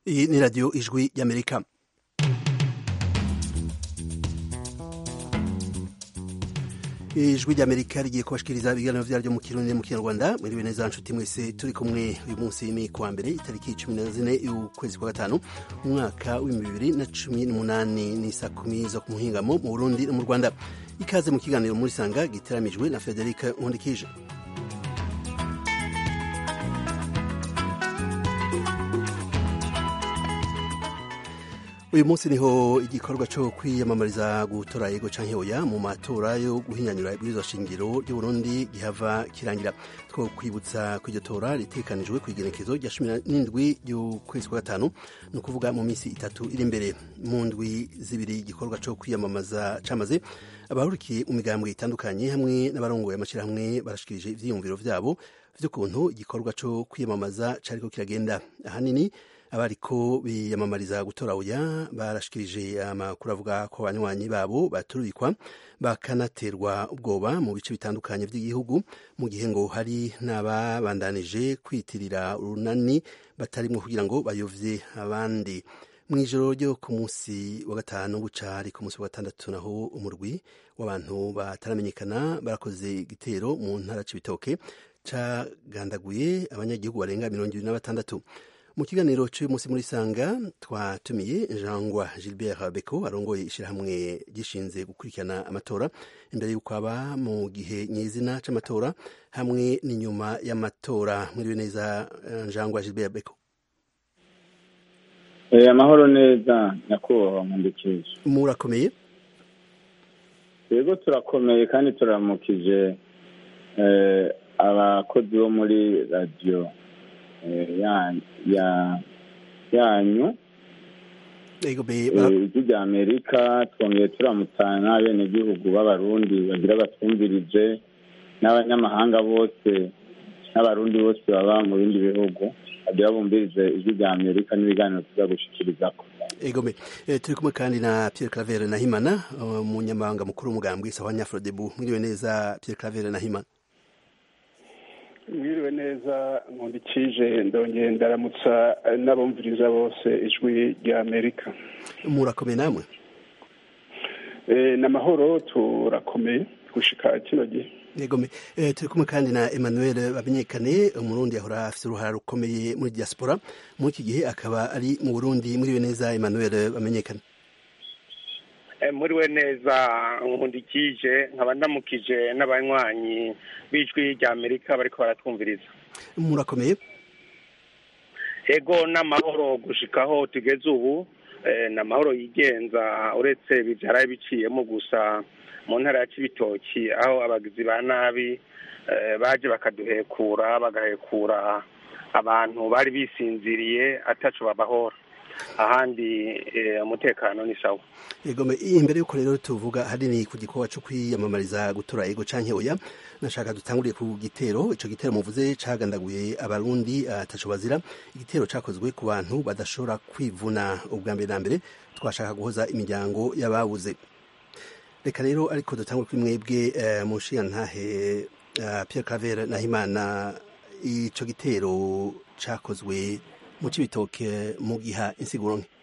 Iyi ni radiyo ijwi y'amerika ijwi ry'amerika rigiye kubashikiriza ibiganiro vyaryo mu kirundi mu kinyarwanda mwiriwe neza nshuti mwese turi kumwe uyu munsi ni kuwa mbere itariki cumi na zine y'ukwezi kwa gatanu umwaka w'ibihumbi bibiri na cumi n'umunani ni saa kumi zo ku muhingamo mu burundi no mu rwanda ikaze mu kiganiro muri sanga giteramijwe na frederic nkundikije uyu munsi niho igikorwa cyo kwiyamamariza gutora yego canke oya mu matora yo guhinyanyura ibwirizwa shingiro ry'uburundi gihava kirangira two kwibutsa ko iryo tora ritekanijwe ku igenekezo rya cumi n'indwi y'ukwezi kwa gatanu ni ukuvuga mu minsi itatu iri imbere mu ndwi zibiri igikorwa cyo kwiyamamaza camaze abahurikiye mu migambwe itandukanye hamwe n'abarongoye amashyirahamwe barashikirije ivyiyumviro vyabo vy'ukuntu igikorwa cyo kwiyamamaza cariko kiragenda ahanini abariko biyamamariza gutora oya barashikirije amakuru avuga ko abanywanyi babo baturubikwa bakanaterwa ubwoba mu bice bitandukanye by'igihugu mu gihe ngo hari n'ababandanije kwitirira urunani batarimwo kugira ngo bayovye abandi mu ijoro ryo ku munsi wa gatanu buca ari ku munsi wa gatandatu naho umurwi w'abantu bataramenyekana barakoze igitero mu ntara c'ibitoke cagandaguye abanyagihugu barenga mirongo ibiri na batandatu mu kiganiro cy'uyu munsi muri sanga twatumiye jangwa gilbert beko arongoye ishyirahamwe gishinze gukurikirana amatora imbere y'uko aba mu gihe nyizina c'amatora hamwe n'inyuma y'amatora mwiriwe neza jangwa gilbert beko amahoro neza nyakubahwa nkundikije murakomeye yego turakomeye kandi turamukije abakozi bo muri radiyo yanyu ijwi rya amerika twongeye turamutana n'abenegihugu b'abarundi bagira batwumvirije n'abanyamahanga bose n'abarundi bose baba mu bindi bihugu bagira bumvirize ijwi rya amerika n'ibiganiro tuza gushikirizako egome turi kumwe kandi na pierre claver nahimana umunyamabanga mukuru w'umugambwe sawa nyafrodebu mwiriwe neza pierre claver nahimana mwiriwe neza nkundikije ndongeye ndaramutsa n'abumviriza bose ijwi rya amerika murakomeye namwe ni amahoro turakomeye gushika kino gihe yegome turi kumwe kandi na emmanuel bamenyekane umurundi yahora afite uruhara rukomeye muri diaspora muri iki gihe akaba ari mu burundi mwiriwe neza emmanuel bamenyekane muriwe neza nkundikije nkaba ndamukije n'abanywanyi b'ijwi rya amerika bariko baratwumviriza murakomeye ego n'amahoro gushikaho tugeze ubu ni amahoro yigenza uretse bibyara biciyemo gusa mu ntara ya kibitoki aho abagizi ba nabi baje bakaduhekura bagahekura abantu bari bisinziriye ataco babahora ahandi umutekano ni sawa yegome imbere yuko rero tuvuga hanini ku gikorwa cyo kwiyamamariza gutora ego canke oya nashaka dutanguriye ku gitero ico gitero muvuze cagandaguye abarundi ataco bazira igitero cakozwe ku bantu badashobora kwivuna ubwa mbere na mbere twashaka guhoza imiryango y'ababuze reka rero ariko dutangure kuri mwebwe mu nshingantahe Pierre Claver Nahimana ico gitero cakozwe mu cibitoke mu giha insiguro nke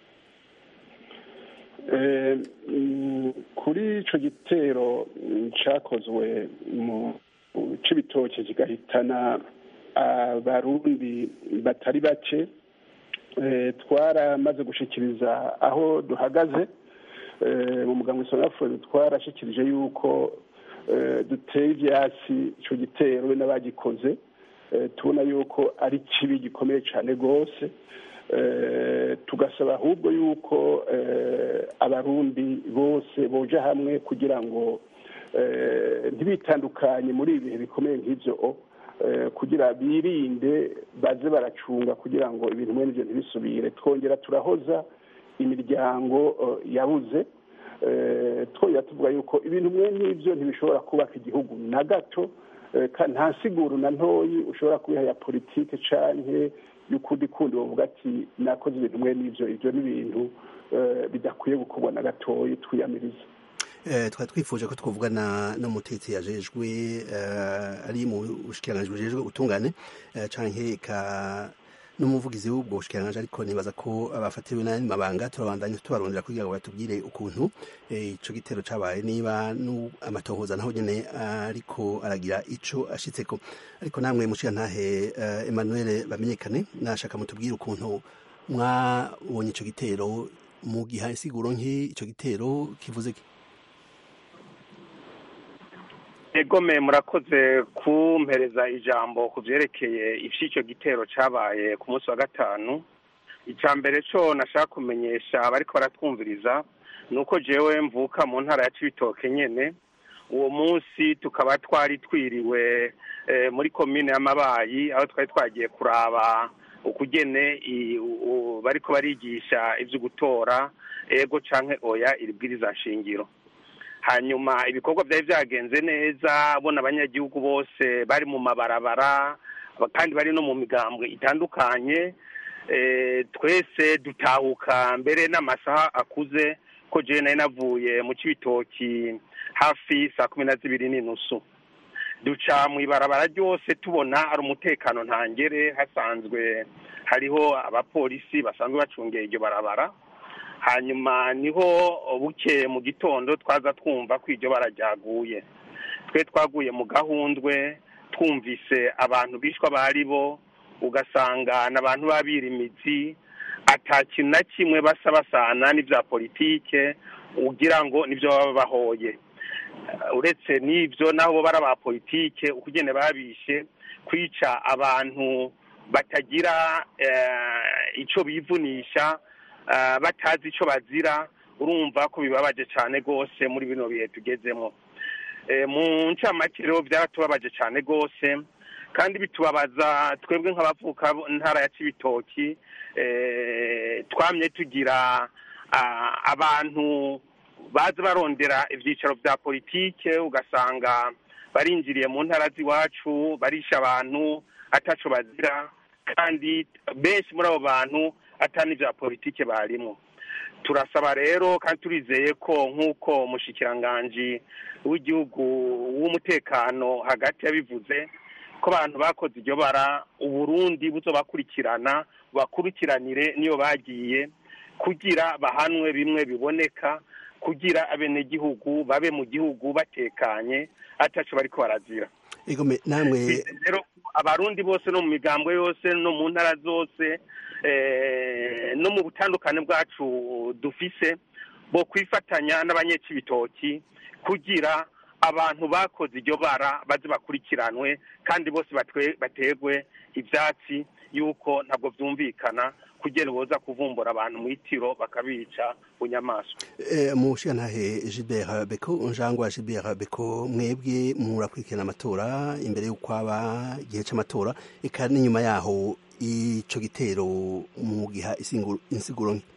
kuri ico gitero cakozwe mu cibitoke kigahitana abarundi batari bake twaramaze gushikiriza aho duhagaze mu muganga isonafure twarashikirije yuko duteye ivyatsi ico gitero we n'abagikoze tubona yuko ari kibi gikomeye cyane rwose tugasaba ahubwo yuko abarundi bose boja hamwe kugira ngo ntibitandukanye muri ibi bihe bikomeye nk'ibyo kugira birinde baze baracunga kugira ngo ibintu mwene ibyo ntibisubire twongera turahoza imiryango yabuze twongera tuvuga yuko ibintu mwene ibyo ntibishobora kubaka igihugu na gato nta siguru na ntoyi ushobora kubiha ya politike canke y'ukundi kundi bavuga ati nakoze ibintu mwe n'ivyo ivyo ni ibintu bidakwiye gukorwa na gatoyi twiyamiriza twari twifuje ko twavugana n'umutetsi yajejwe ari mu bushikiranganji bujejwe ubutungane canke ka n'umuvugizi w'ubwo bushikiranganji ariko nibaza ko abafatiwe n'ayandi mabanga turabandanya tubarondera kugira ngo batubwire ukuntu ico gitero cabaye niba amatohoza naho nyene ariko aragira ico ashitseko ariko namwe mushikantahe Emmanuel bamenyekane nashaka mutubwire ukuntu mwabonye ico gitero mu giha insiguro nki ico gitero kivuze ki egome murakoze kumpereza ijambo ku byerekeye iby'icyo gitero cyabaye ku munsi wa gatanu icya mbere cyo nashaka kumenyesha abariko baratwumviriza ni uko jewe mvuka mu ntara ya cibitoke nyene uwo munsi tukaba twari twiriwe muri komine y'amabayi aho twari twagiye kuraba ukugene bariko barigisha ivyo gutora ego canke oya iribwiriza nshingiro hanyuma ibikorwa byari byagenze neza bona abanyagihugu bose bari mu mabarabara kandi bari no mu migambwe itandukanye twese dutahuka mbere n'amasaha akuze ko jewe nari navuye mu cibitoki hafi saa kumi na zibiri n'inusu duca mu ibarabara ryose tubona hari umutekano ntangere hasanzwe hariho abapolisi basanzwe bacungeye iryo barabara hanyuma niho buke mu gitondo twaza twumva ko iryo bara ryaguye twe twaguye mu gahundwe twumvise abantu bishwa bari bo ugasanga n'abantu babira imizi ata kintu na kimwe basa basana n'ibya politike ugira ngo nibyo baba bahoye uretse n'ibyo nabo bo bari aba politike ukugene babishe kwica abantu batagira icyo bivunisha batazi icyo bazira urumva ko bibabaje cyane rwose muri bino bihe tugezemo mu ncamake rero byaratubabaje cyane rwose kandi bitubabaza twebwe nk'abavuka ntara ya cibitoki twamye tugira abantu baza barondera ibyicaro bya politike ugasanga barinjiriye mu ntara z'iwacu barisha abantu ataco bazira kandi benshi muri abo bantu atani bya politike barimo turasaba rero kandi turizeye ko nk'uko umushikiranganji w'igihugu w'umutekano hagati yabivuze ko abantu bakoze iryo bara uburundi buzobakurikirana bakurikiranire niyo bagiye kugira bahanwe bimwe biboneka kugira abenegihugu babe mu gihugu batekanye ataco bariko barazira egome namwe rero abarundi bose no mu migambwe yose no mu ntara zose no mu butandukane bwacu dufise bo kwifatanya n'abanyecibitoki kugira abantu bakoze iryo bara baze bakurikiranwe kandi bose bategwe ibyatsi yuko ntabwo byumvikana kugira boza kuvumbura abantu mu itiro bakabica bunyamaswa mushikantahe Gilbert Beko njangwa Gilbert Beko mwebwe murakurikirana amatora imbere y'uko aba igihe c'amatora eka n'inyuma yaho ico gitero mu giha insiguro nke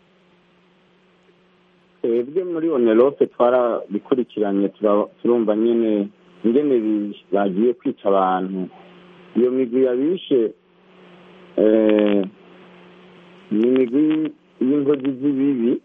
twebwe muri onerope twarabikurikiranye turumva nyine ingene bagiye kwica abantu iyo migwi yabishe ni imigwi y'inkozi z'ibibi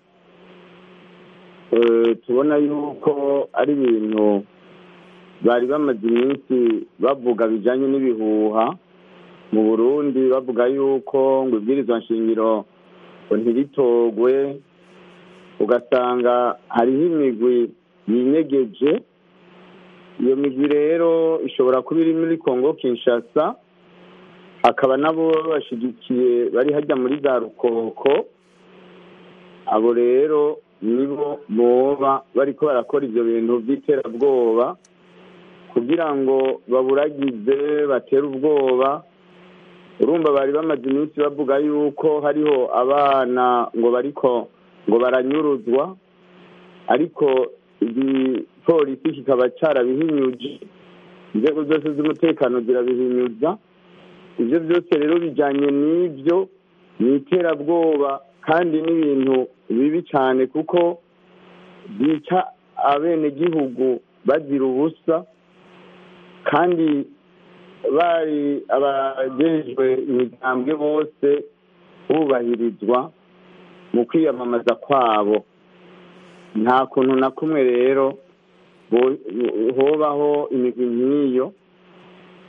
tubona yuko ari ibintu bari bamaze iminsi bavuga bijyanye n'ibihuha mu burundi bavuga yuko ngo ibwirizwa nshingiro ntiritogwe ugasanga hariho imigwi yinyegeje iyo migwi rero ishobora kuba iri muri kongo kinshasa hakaba nabo babashigikiye bari hajya muri za rukoko abo rero nibo boba bariko barakora ivyo bintu vy'iterabwoba kugira ngo baburagize batere ubwoba urumva bari bamaze iminsi bavuga yuko hariho abana ngo bariko ngo baranyuruzwa ariko igipolisi kikaba carabihinyuje inzego zose z'umutekano zirabihinyuza ibyo byose rero bijyanye n'ibyo ni iterabwoba kandi n'ibintu bibi cyane kuko byica abenegihugu bazira ubusa kandi bari abagejwe imigambwe bose bubahirizwa mu kwiyamamaza kwabo nta kuntu na kumwe rero hobaho imigwi nk'iyo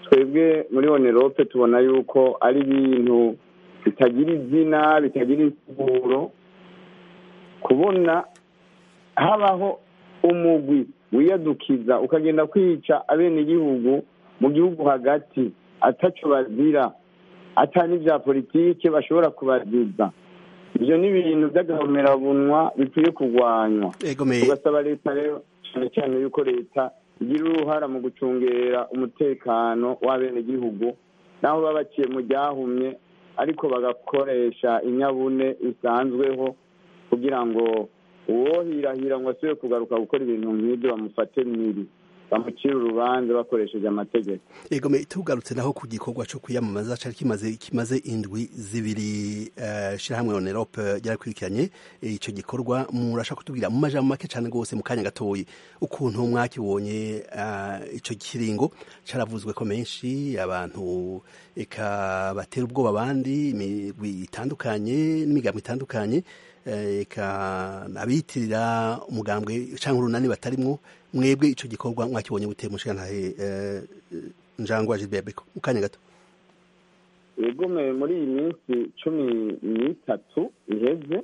twebwe muri onerope tubona yuko ari ibintu bitagira izina bitagira insiguro kubona habaho umugwi wiyadukiza ukagenda kwica abenegihugu mu gihugu hagati ataco bazira ata n'ivya politike bashobora kubaziza ivyo ni ibintu vy'agahomerabunwa bikwiye kurwanywa egomeye tugasaba leta rero cyane cyane yuko leta igira uruhara mu gucungera umutekano w'abenegihugu naho baba baciye mu ryahumye ariko bagakoresha inyabune isanzweho kugira ngo uwohirahira ngo asubire kugaruka gukora ibintu nk'ibyo bamufate miri bamucire urubanza bakoresheje amategeko egome tugarutse naho ku gikorwa cyo kwiyamamaza cari kimaze kimaze indwi zibiri uh, shirahamwe onerope ryarakurikiranye ico gikorwa murashaka kutubwira mu majambo make cane gose mu kanya gatoyi ukuntu mwakibonye uh, ico kiringo caravuzwe ko menshi abantu eka batera ubwoba abandi imigwi itandukanye n'imigambo itandukanye eka abitirira umugambwe canke urunani batarimwo mwebwe ico gikorwa mwakibonye gute mushikantahe njangwa Gilbert mu kanya gato yegume muri iyi minsi cumi n'itatu iheze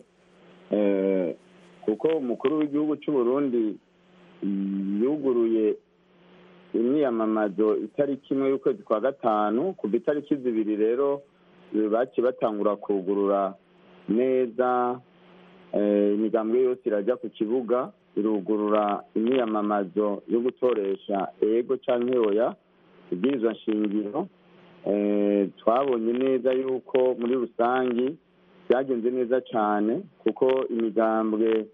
kuko umukuru w'igihugu cy'u Burundi yuguruye imyiyamamazo itariki imwe y'ukwezi kwa gatanu kuva itariki zibiri rero baciye batangura kugurura neza imigambwe yose irajya ku kibuga irugurura imyiyamamazo yo gutoresha ego cyangwa oya ibwirizwa nshingiro twabonye neza yuko muri rusange byagenze neza cyane kuko imigambwe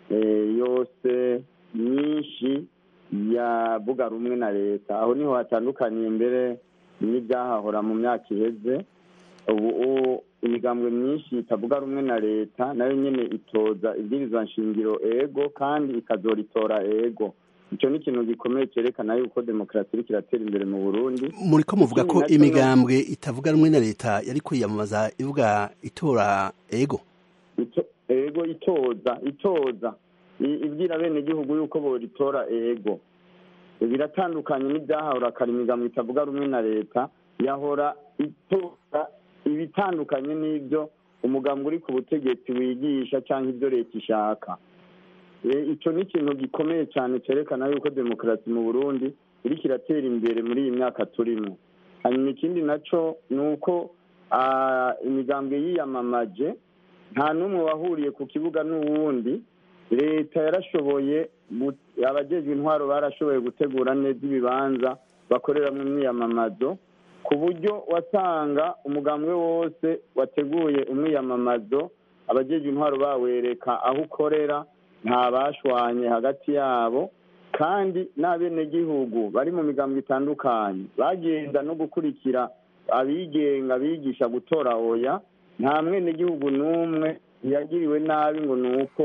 yose myinshi yavuga rumwe na leta aho niho hatandukaniye mbere n'ibyahahora mu myaka iheze ubu imigambwe myinshi itavuga rumwe na leta nayo nyine itoza ibwirizwa nshingiro ego kandi ikazoritora ego icyo ni ikintu gikomeye cyerekana yuko demokarasi iriko iratera imbere mu burundi muri ko muvuga ko imigambwe itavuga rumwe na leta yari kwiyamamaza ivuga itora ego ego itoza itoza ibwira bene igihugu yuko boritora ego biratandukanye n'ibyahahora kare imigambwe itavuga rumwe na leta yahora itora ibitandukanye n'ibyo umugambwe uri ku butegetsi wigisha cyangwa ibyo leta ishaka icyo ni ikintu gikomeye cyane cyerekana yuko demokarasi mu burundi iriko iratera imbere muri iyi myaka turimo hanyuma ikindi nacyo ni uko imigambwe yiyamamaje nta n'umwe wahuriye ku kibuga n'uwundi leta yarashoboye abajejwe intwaro barashoboye gutegura neza ibibanza bakoreramo imyiyamamazo ku buryo wasanga umugambwe wose wateguye umwiyamamazo abajejwe intwaro bawereka aho ukorera nta bashwanye hagati yabo kandi n'abenegihugu bari mu migambo itandukanye bagenda no gukurikira abigenga bigisha gutora oya nta mwenegihugu n'umwe yagiriwe nabi ngo ni uko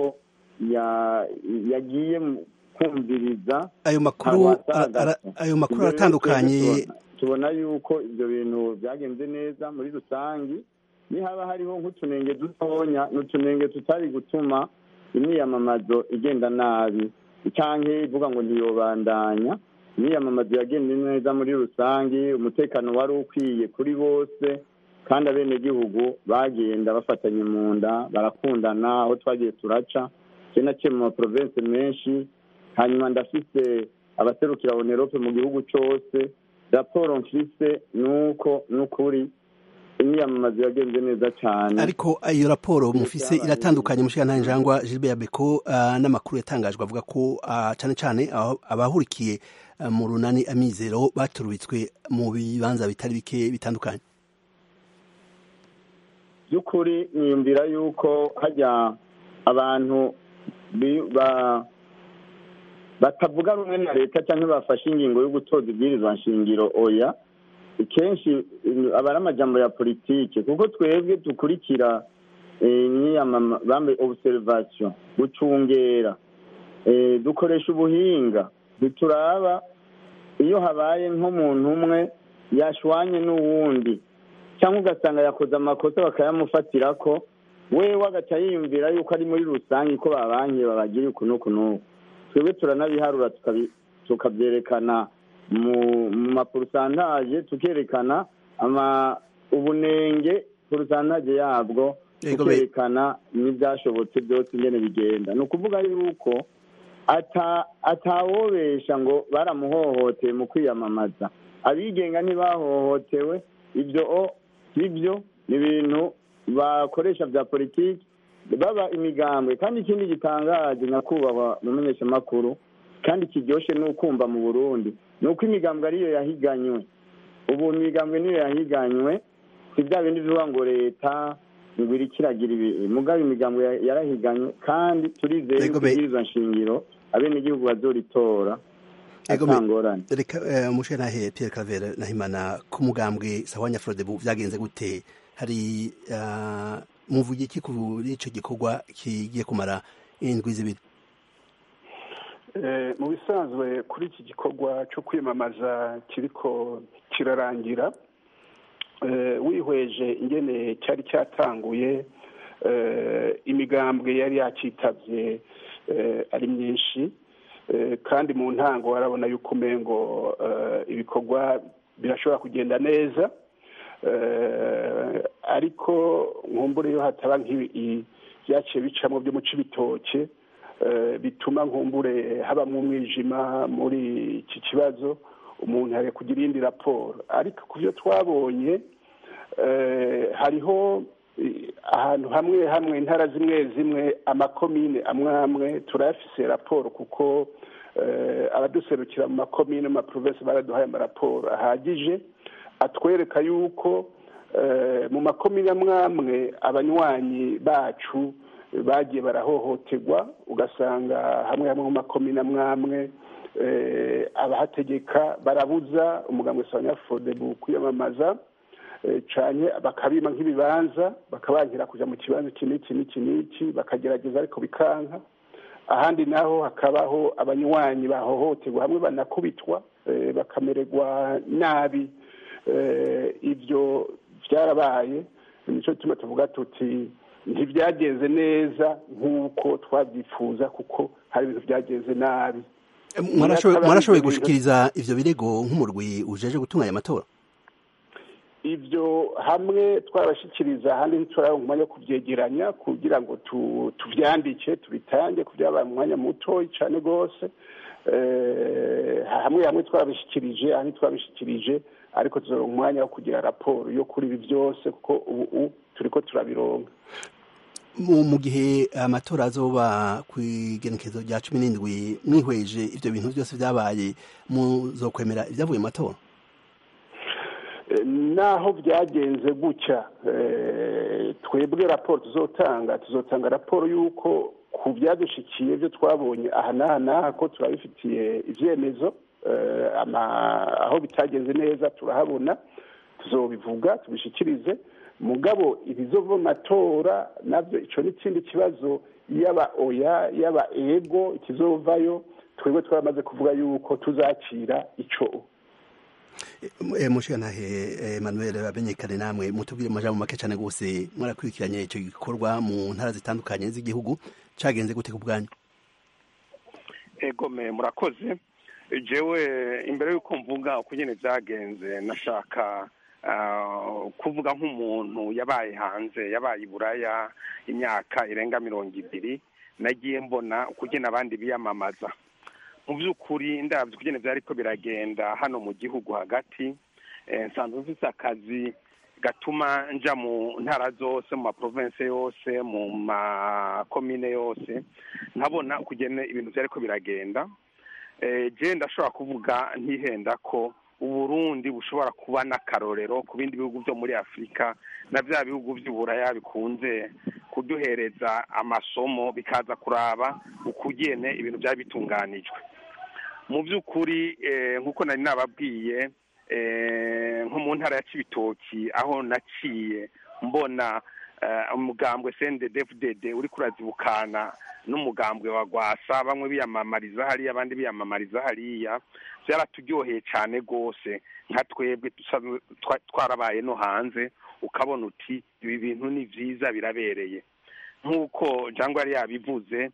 yagiye kumviriza ayo makuru ayo makuru aratandukanye tubona yuko ibyo bintu byagenze neza muri rusange nihaba hariho nk'utunenge dutonya ni utunenge tutari gutuma imyiyamamazo igenda nabi cyangwa ivuga ngo ntiyobandanya imyiyamamazo yagenze neza muri rusange umutekano wari ukwiye kuri bose kandi abenegihugu bagenda bafatanye mu nda barakundana aho twagiye turaca naciye mu maprovensi menshi hanyuma ndafise abaserukira onerope mu gihugu cyose raporo mfise ni uko ni ukuri imyiyamamazo yagenze neza cyane ariko iyo raporo mufise iratandukanye mushikantahe njangwa Gilbert Beko n'amakuru yatangajwe avuga ko cyane cyane abahurikiye mu runani amizero baturubitswe mu bibanza bitari bike bitandukanye by'ukuri niyumvira yuko hajya abantu batavuga rumwe na leta cyangwa bafashe ingingo yo gutoza ibwirizwa nshingiro oya kenshi aba ari amajambo ya politike kuko twebwe dukurikira bambaye obuserivasiyo gucungera dukoresha ubuhinga ntituraba iyo habaye nk'umuntu umwe yashwanye n'uwundi cyangwa ugasanga yakoze amakosa bakayamufatira ko wewe agaca yiyumvira yuko ari muri rusange ko babankiye babagiriye uku n'uku n'uku twebwe turanabiharura tukabyerekana mu maporusantaje tukerekana ubunenge porusantaje yabwo tukerekana n'ibyashobotse byose ingene bigenda ni ukuvuga yuko atawobesha ngo baramuhohoteye mu kwiyamamaza abigenga ntibahohotewe ibyo sibyo ni ibintu bakoresha bya politiki baba imigambwe kandi ikindi gitangaje nyakubahwa mu menyeshamakuru kandi kiryoshye ni ukumva mu burundi ni uko imigambwe ariyo yahiganywe ubu imigambwe niyo yahiganywe si bya bindi bivuga ngo leta ngo iri kiragira ibi mugabe imigambwe yarahiganywe kandi turizeye ko ibwirizwa nshingiro abenegihugu bazoritora atangorane reka umushe nahe Pierre Claver Nahimana ku mugambwe sawa Nyafrodebu byagenze gute hari muvuye iki kuri ico gikorwa kigiye kumara indwi zibiri mu bisanzwe kuri iki gikorwa cyo kwiyamamaza kiriko kirarangira wihweje ingene cyari cyatanguye imigambwe yari yacitabye ari myinshi kandi mu ntango warabona yuko umengo ibikorwa birashobora kugenda neza ariko nkumbure yo hataba nk'ibi byaciye bicamo byo mu cibitoke bituma nkumbure habamo umwijima muri iki kibazo umuntu hari kugira iyindi raporo ariko ku byo twabonye hariho ahantu hamwe hamwe intara zimwe zimwe amakomine amwe amwe turayafise raporo kuko abaduserukira mu makomine mu maprovensi baraduhaye amaraporo ahagije atwereka yuko mu makomine amwe amwe abanywanyi bacu bagiye barahohoterwa ugasanga hamwe hamwe mu makomine amwe amwe abahategeka barabuza umugambi wa nyafodebu kwiyamamaza cyane bakabima nk'ibibanza bakabangira kujya mu kibanza iki n'iki n'iki n'iki bakagerageza ariko bikanka ahandi naho hakabaho abanywanyi bahohoterwa hamwe banakubitwa bakamererwa nabi ibyo byarabaye nicyo gituma tuvuga tuti ntibyagenze neza nk'uko twabyifuza kuko hari ibintu byagenze nabi mwarashoboye gushikiriza ivyo birego nk'umurwi ujeje gutunganya amatora ibyo hamwe twabashyikiriza ahandi ntiturabe umwanya wo kubyegeranya kugira ngo tubyandike tubitange ku byabaye mu mwanya muto cyane rwose hamwe hamwe twabishyikirije ahandi twabishyikirije ariko tuzoronka umwanya wo kugira raporo yo kuri ibi byose kuko ubu turi ko turabironga mu gihe amatora azoba ku igenekezo rya cumi n'indwi mwihweje ibyo bintu byose byabaye muzokwemera ibyavuye mu matora naho byagenze gutya twebwe raporo tuzotanga tuzotanga raporo y'uko ku byadushikiye byo twabonye aha n'aha n'aha ko turabifitiye ibyemezo aho bitagenze neza turahabona tuzobivuga tubishyikirize mugabo ibizova mu matora nabyo icyo ni ikindi kibazo yaba oya yaba ego ikizovayo twebwe twaramaze kuvuga yuko tuzakira icyo mushigantahe Emmanuel bamenyekane namwe mutubwire amajambo make cyane rwose mwarakurikiranye icyo gikorwa mu ntara zitandukanye z'igihugu cyagenze gute ku bwanyu egome murakoze jewe imbere y'uko mvuga uko nyine byagenze nashaka kuvuga nk'umuntu yabaye hanze yabaye i buraya imyaka irenga mirongo ibiri nagiye mbona uko abandi biyamamaza mu by'ukuri ndabyo kugenda byari ko biragenda hano mu gihugu hagati nsanzwe mfite akazi gatuma nja mu ntara zose mu maprovensi yose mu makomine yose nkabona kugena ibintu byari ko biragenda je ndashobora kuvuga ntihenda ko uburundi bushobora kuba n'akarorero ku bindi bihugu byo muri afurika na bya bihugu by'uburaya bikunze kuduhereza amasomo bikaza kuraba ukugene ibintu byari bitunganijwe mu by'ukuri nk'uko nari nababwiye nko mu ntara ya kibitoki aho naciye mbona umugambwe cndfdd uri kurazibukana n'umugambwe wa gwasa bamwe biyamamariza hariya abandi biyamamariza hariya byaraturyoheye cyane rwose nka twebwe twarabaye no hanze ukabona uti ibi bintu ni byiza birabereye nk'uko jangwa yari yabivuze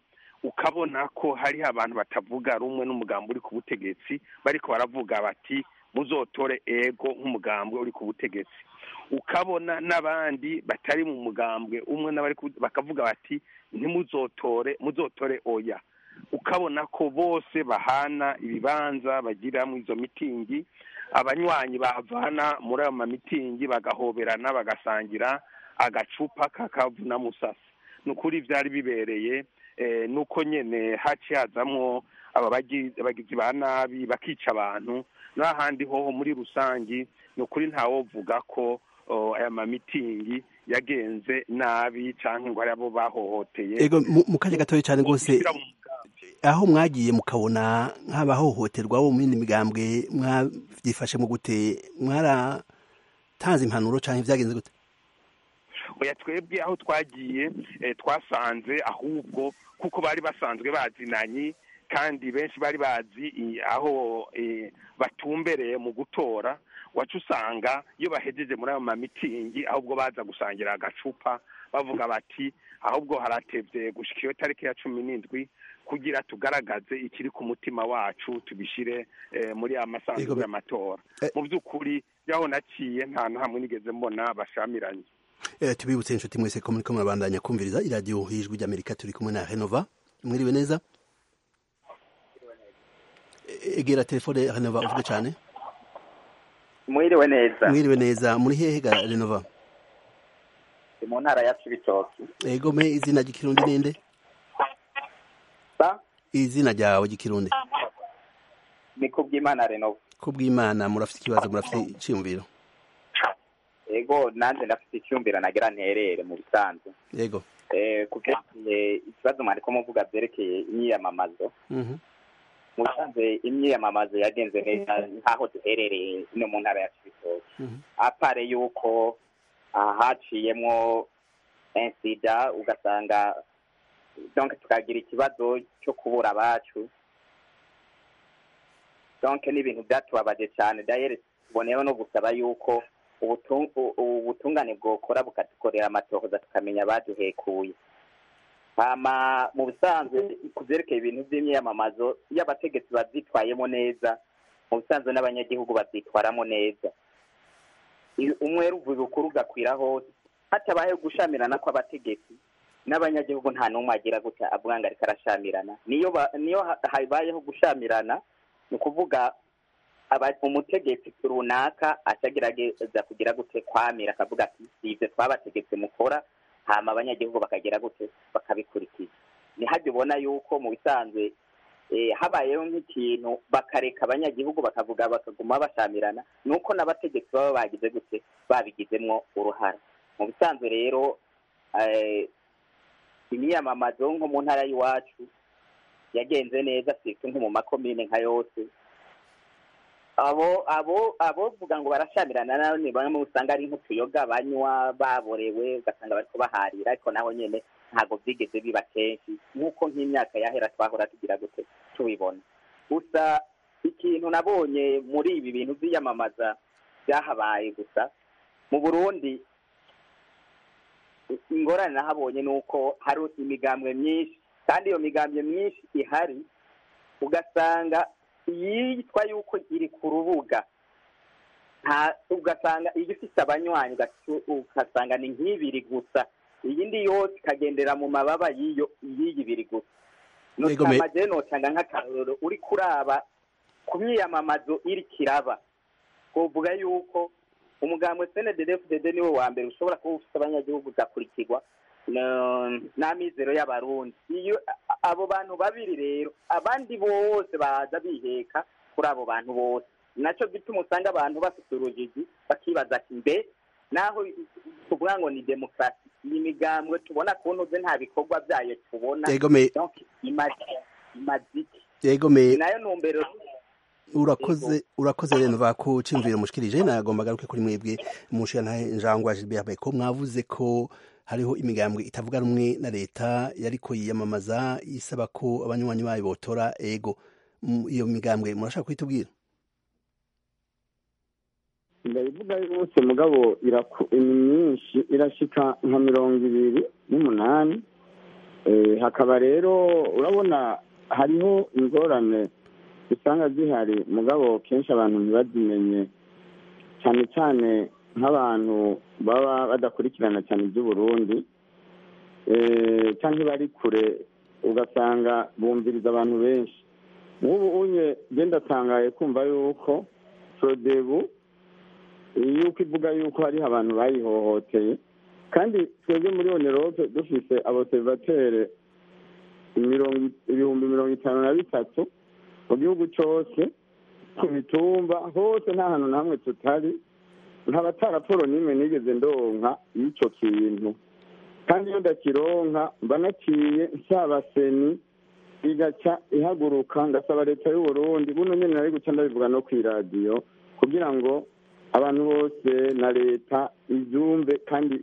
ukabona ko hariho abantu batavuga rumwe n'umugambi uri ku butegetsi bariko baravuga bati muzotore ego nk'umugambwe uri ku butegetsi ukabona n'abandi batari mu mugambwe umwe n'abari bakavuga bati ntimuzotore muzotore oya ukabona ko bose bahana ibibanza bagira mu izo mitingi abanywanyi bavana muri ayo mamitingi bagahoberana bagasangira agacupa kakavuna musasa ni ukuri byari bibereye nuko nyine haci hazamwo aba bagizi ba nabi bakica abantu n'ahandi hoho muri rusange ni ukuri ntawovuga ko aya mamitingi yagenze nabi cyangwa ngo ari abo bahohoteye ego mu kanya gatoya cyane rwose aho mwagiye mukabona nk'abahohoterwa bo mu yindi migambwe mwabyifashe mu gute mwaratanze impanuro cyangwa byagenze gute oya twebwe aho twagiye twasanze ahubwo kuko bari basanzwe bazinanye kandi benshi bari bazi aho batumbereye mu gutora wacu usanga iyo bahejeje muri ayo mamitingi ahubwo baza gusangira agacupa bavuga bati ahubwo haratebye gushyika iyo tariki ya cumi n'indwi kugira tugaragaze ikiri ku mutima wacu tubishyire muri ya masanduku y'amatora mu by'ukuri yaho naciye nta na hamwe nigeze mbona bashamiranye tubibutse inshuti mwese ko muri ko murabandanya kumviriza iradiyo hijwi ry'amerika turi kumwe na renova mwiriwe neza egera telefone renova uvuge cyane mwiriwe neza mwiriwe neza muri hehe ga renova mu ntara ya cibitoki ego me izina ry'ikirundi ninde izina ryawe ry'ikirundi ni kubw'imana renova kubw'imana murafite ikibazo murafite icyiyumviro ego nanjye ndafite icyumviro nagira nterere mu bisanzwe yego kubyerekeye ikibazo mwari ko muvuga byerekeye imyiyamamazo mu bisanzwe imyiyamamazo yagenze neza nk'aho duherereye no mu ntara ya cibitoki apare yuko haciyemo insida ugasanga donc tukagira ikibazo cyo kubura abacu donc ni ibintu byatubabaje cyane dayere tuboneyeho no gusaba yuko ubutungane bwokora bukadukorera amatohoza tukamenya abaduhekuye hama mu bisanzwe ku byerekeye ibintu by'imyiyamamazo iyo abategetsi babyitwayemo neza mu bisanzwe n'abanyagihugu babyitwaramo neza umwe ruvuga ukuri ugakwira hose hatabayeho gushamirana kw'abategetsi n'abanyagihugu nta n'umwe agira gutya avuga ngo ariko arashamirana niyo habayeho gushamirana ni ukuvuga umutegetsi runaka atagerageza kugira gute kwamira akavuga ati si ibyo twabategetse mukora hama abanyagihugu bakagira gute bakabikurikiza ntihajye ubona yuko mu bisanzwe habayeho nk'ikintu bakareka abanyagihugu bakavuga bakaguma bashamirana ni uko n'abategetsi baba bagize gute babigizemo uruhare mu bisanzwe rero imyiyamamazo nko mu ntara y'iwacu yagenze neza sitwe nko mu makomine nka yose abo abo abovuga ngo barashamirana nawe ni bamwe usanga ari nk'utuyoga banywa baborewe ugasanga bari kubaharira ariko naho nyine ntabwo byigeze biba kenshi nk'uko nk'imyaka yahera twahora tugira gute tubibona gusa ikintu nabonye muri ibi bintu by'iyamamaza byahabaye gusa mu burundi ingorane nahabonye ni uko hari imigambwe myinshi kandi iyo migambwe myinshi ihari ugasanga yitwa yuko iri ku rubuga ugasanga iyo ifite abanywanyi ugasanga ni nk'ibiri gusa iyindi yose ikagendera mu mababa y'iyo y'ibiri gusa nutamaje notanga nk'akarorero uri kuraba ku myiyamamazo iri kiraba twavuga yuko umugambwe cndfdd niwe wa mbere ushobora kuba ufite abanyagihugu ugakurikirwa n'amizero y'abarundi iyo abo bantu babiri rero abandi bose baza biheka kuri abo bantu bose nacyo gituma usanga abantu bafite urujiji bakibaza ati mbe naho tuvuga ngo ni demokarasi iyi migambwe tubona ku ntuze nta bikorwa byayo tubona yegome nayo ntumbero urakoze urakoze rero va ko cimvira mushikirije nagomba garuke kuri mwebwe mushana njangwa Gilbert ko mwavuze ko hariho imigambwe itavuga rumwe na leta yariko yiyamamaza isaba ko abanywanyi bayo botora ego iyo migambwe murashaka kwitubwira ndabivuga yose mugabo ni myinshi irashika nka mirongo ibiri n'umunani hakaba rero urabona hariho ingorane usanga zihari mugabo kenshi abantu ntibazimenye cyane cyane nk'abantu baba badakurikirana cyane iby'uburundi cyangwa bari kure ugasanga bumviriza abantu benshi nk'ubu unye genda atangaye kumva yuko forodebu yuko ivuga yuko hariho abantu bayihohoteye kandi twebwe muri onerope dufite aboserivatere ibihumbi mirongo itanu na bitatu mu gihugu cyose ku mitumba hose nta hantu na hamwe tutari nta raporo n'imwe nigeze ndonka y'icyo kintu kandi iyo ndakironka mba naciye nsaba seni igaca ihaguruka ngasaba leta y'uburundi buno nyine nari guca ndabivuga no ku iradiyo kugira ngo abantu bose na leta ibyumve kandi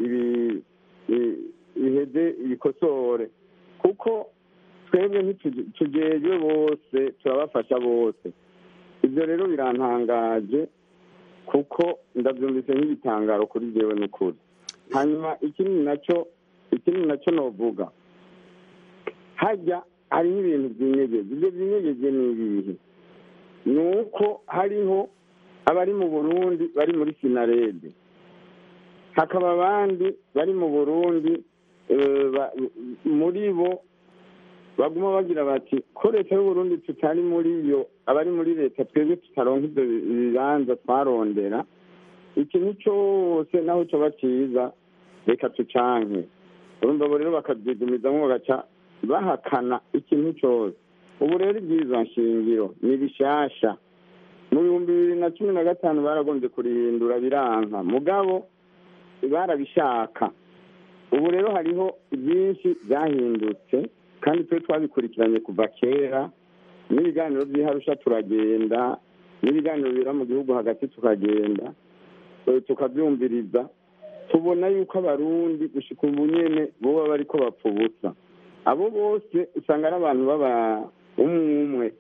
iheze ibikosore kuko twebwe ntitugejwe bose turabafasha bose ibyo rero birantangaje kuko ndabyumvise nk'ibitangaro kuri jyewe n'ukuri hanyuma ikindi nacyo ikindi nacyo novuga hajya hariho ibintu byinyegeje ibyo byinyegeje ni ibihe ni uko hariho abari mu burundi bari muri sinarede hakaba abandi bari mu burundi muri bo baguma bagira bati ko leta y'uburundi tutari muri yo abari muri leta twebwe tutaronka ibyo bibanza twarondera ikintu cyose naho cyoba cyiza reka tucanke urumva bo rero bakabyigumizamo bagaca bahakana ikintu cyose ubu rero ibyiza nshingiro ni bishasha mu bihumbi bibiri na cumi na gatanu baragombye kurihindura biranka mugabo barabishaka ubu rero hariho byinshi byahindutse kandi twe twabikurikiranye kuva kera n'ibiganiro by'iharusha turagenda n'ibiganiro bibera mu gihugu hagati tukagenda tukabyumviriza tubona yuko abarundi gushika ubu nyene boba bariko bapfa ubusa abo bose usanga ari abantu baba umwe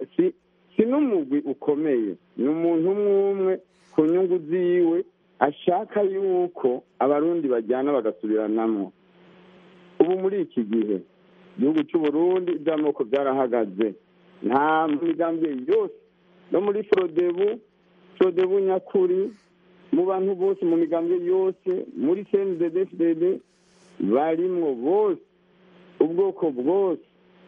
si n'umugwi ukomeye ni umuntu umwe umwe ku nyungu ziwe ashaka yuko abarundi bajyana bagasubiranamo ubu muri iki gihe igihugu cy'uburundi iby'amoko byarahagaze nta migambi yose no muri forodebu forodebu nyakuri mu bantu bose mu migambi yose muri cnddd barimwo bose ubwoko bwose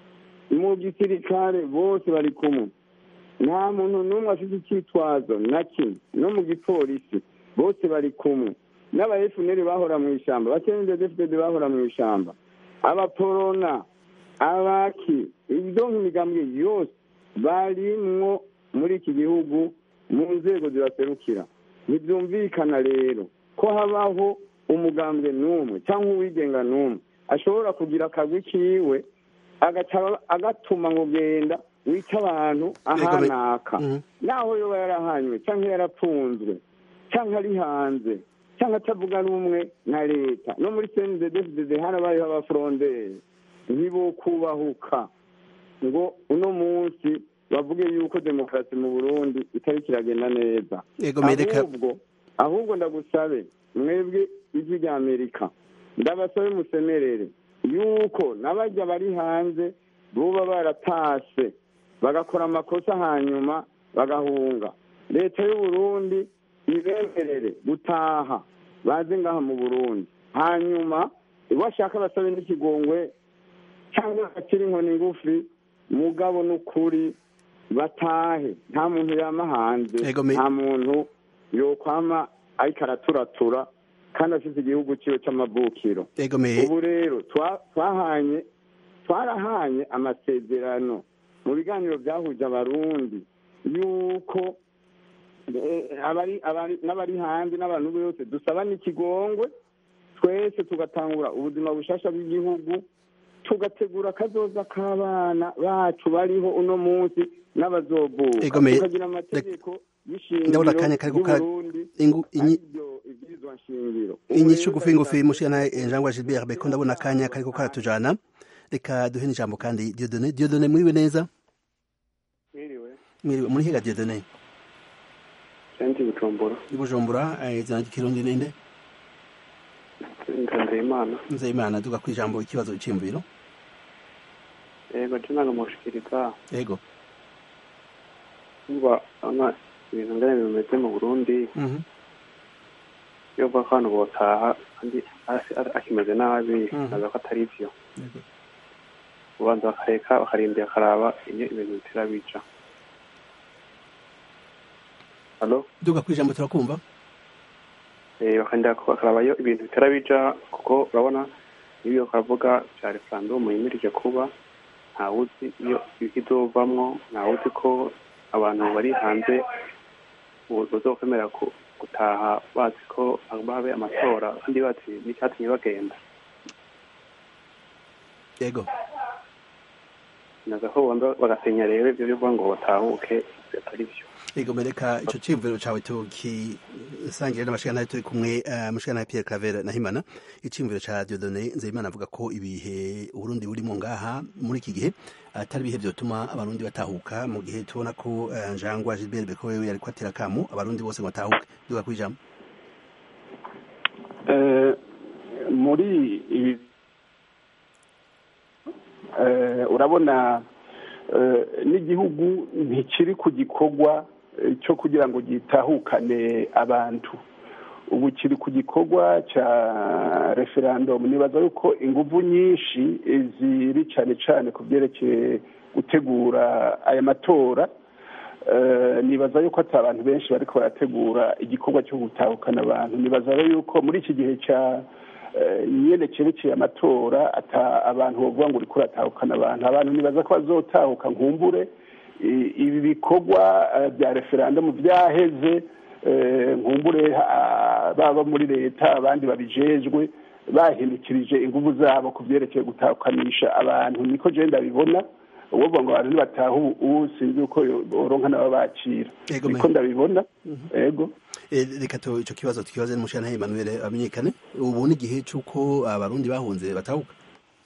mu gisirikare bose bari kumwe nta muntu n'umwe afite icyitwazo na kimwe no mu gipolisi bose bari kumwe n'aba efuneri bahora mu ishyamba abakenedefudede bahora mu ishyamba abaporona abaki ibyo nk'imigambwe yose barimwo muri iki gihugu mu nzego zibaserukira ntibyumvikana rero ko habaho umugambwe n'umwe cyangwa uwigenga n'umwe ashobora kugira akagwi kiwe agatuma ngo genda wica abantu ahanaka naho yoba yarahanywe cyangwa yarapfunzwe cyangwa ari hanze cyangwa atavuga n'umwe na leta no muri cnddd harabayeho abafuronderi ntibo kubahuka ngo uno munsi bavuge yuko demokarasi mu burundi itari kiragenda neza ahubwo ahubwo ndagusabe mwebwe ijwi rya amerika ndabasabe musemerere yuko n'abajya bari hanze buba baratashe bagakora amakosa hanyuma bagahunga leta y'uburundi ibemerere gutaha baze ngaha mu burundi hanyuma bashaka basabe n'ikigongwe cyangwa bakiri inkoni ngufi mugabo n'ukuri batahe nta muntu yama hanze nta muntu yokwama ariko araturatura kandi afite igihugu cyiwe cy'amavukiro ubu rero twahanye twarahanye amasezerano mu biganiro byahuje abarundi yuko n'abari hanze n'abantu bose dusaba n'ikigongwe twese tugatangura ubuzima bushasha bw'igihugu tugategura akazoza k'abana bacu bariho uno munsi n'abazovuka tukagira amategeko y'ishingiro y'uburundi aribyo ibwirizwa nshingiro inyishu ngufi ngufi mushana njangwa Gilbert Beko ndabona akanya kariko karatujana reka duhe n'ijambo kandi Dieudonné Dieudonné muriwe neza mwiriwe mwiriwe muri higa Dieudonné senti bujumbura i Bujumbura izina ry'ikirundi ninde nzeyimana nzeyimana duga ku ijambo ikibazo cy'imviro yego je nanga mushikiriza yego umva ana ibintu ngene bimeze mu burundi Mhm. iyo uvuga ko abantu botaha kandi hasi ari- akimeze nabi Mhm. naza ko atari vyo Yego. ubanza bakareka bakarindira akaraba iyo ibintu bitera bija halo duga ku ijambo turakumva Eh, bakarindira ko- bakaraba iyo ibintu bitera bija kuko urabona iyo bakavuga vya referandumu yimirije kuba ntawuzi iyo ikizovamwo ntawuzi ko abantu bari hanze bu- bazokwemera ku- gutaha bazi ko babe amatora kandi bazi n'icyatumye bagenda yego naza ko bomba bagasenya rero ivyo bivuga ngo batahuke atari vyo yego mereka ico ciyumviro cawe tukisangire n'amashikana turi kumwe eh, amashikana ya Pierre Claver na Himana iciyumviro ca Dieudonné Nzeyimana avuga ko ibihe Uburundi burimo ngaha muri iki gihe atari ibihe vyotuma abarundi batahuka mu gihe tubona ko eh, Njangwa Gilbert Beko wewe yariko atera kamo abarundi bose ngo batahuke duga ku ijambo Eh, muri ibi eh, urabona eh, n'igihugu ntikiri ku gikorwa eh, cyo kugira ngo gitahukane abantu ubu kiri ku gikorwa cya referandumu nibaza yuko inguvu nyinshi eh, ziri cyane cyane ku byerekeye gutegura aya matora Eh, nibaza yuko ati abantu benshi bariko barategura igikorwa cyo gutahukana abantu nibaza rero yuko muri iki gihe cya eh, nyene cerekeye amatora ata abantu bovuga ngo uriko uratahukana abantu abantu nibaza ko bazotahuka nkumbure I- ibi bikorwa eh, bya referandumu vyaheze eh, nkumbure ah, baba muri leta abandi babijejwe bahindukirije inguvu zabo ku vyerekeye gutahukanisha abantu niko je ndabibona uwovuga ngo abantu nibataha ubu ubu sinzi uko boronka nabo bakira Yego, niko me- ndabibona ego Eh, reka tu ico kibazo tukibaze n'umushikana Emmanuel amenyekane ubu ni igihe c'uko abarundi bahunze batahuka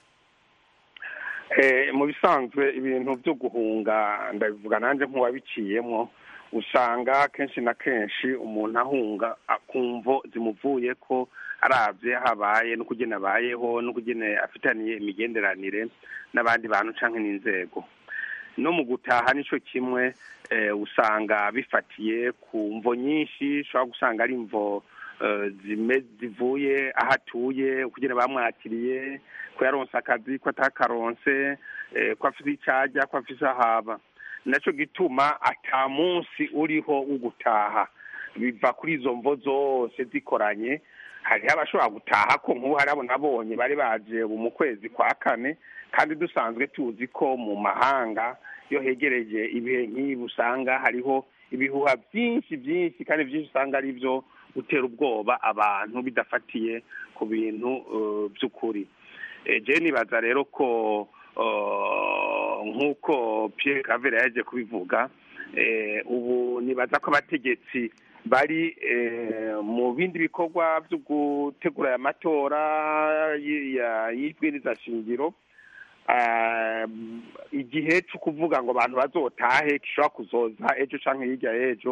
Eh, mu bisanzwe ibintu byo guhunga ndabivuga nanjye nk'uwabiciyemo usanga kenshi na kenshi umuntu ahunga akumvo zimuvuye ko arabye habaye n'ukugena abayeho n'ukugena afitaniye imigenderanire n'abandi bantu canke n'inzego no mu gutaha nico kimwe eh, usanga bifatiye ku mvo nyinshi ushobora gusanga ari imvo eh, zime zivuye aho atuye kugira bamwakiriye ko yaronse akazi ko atakaronse eh, ko afise icajya ko afise ahaba naco gituma ata munsi uriho wo gutaha biva kuri izo mvo zose zikoranye hariho abashobora gutaha ko nk'ubu hari abo nabonye bari baje ubu mu kwezi kwa kane kandi dusanzwe tuzi ko mu mahanga iyo hegereje ibihe nk'ibi usanga hariho ibihuha byinshi byinshi kandi byinshi usanga ari byo gutera ubwoba abantu bidafatiye ku bintu eh, by'ukuri Eh, je nibaza rero ko eh, nk'uko Pierre Claver yaje kubivuga eh, ubu nibaza ko abategetsi bari eh, mu bindi bikorwa byo gutegura aya matora y- ya- y'ibwiriza shingiro Ah, igihe cyo kuvuga ngo abantu bazotahe gishobora kuzoza ejo canke hirya y'ejo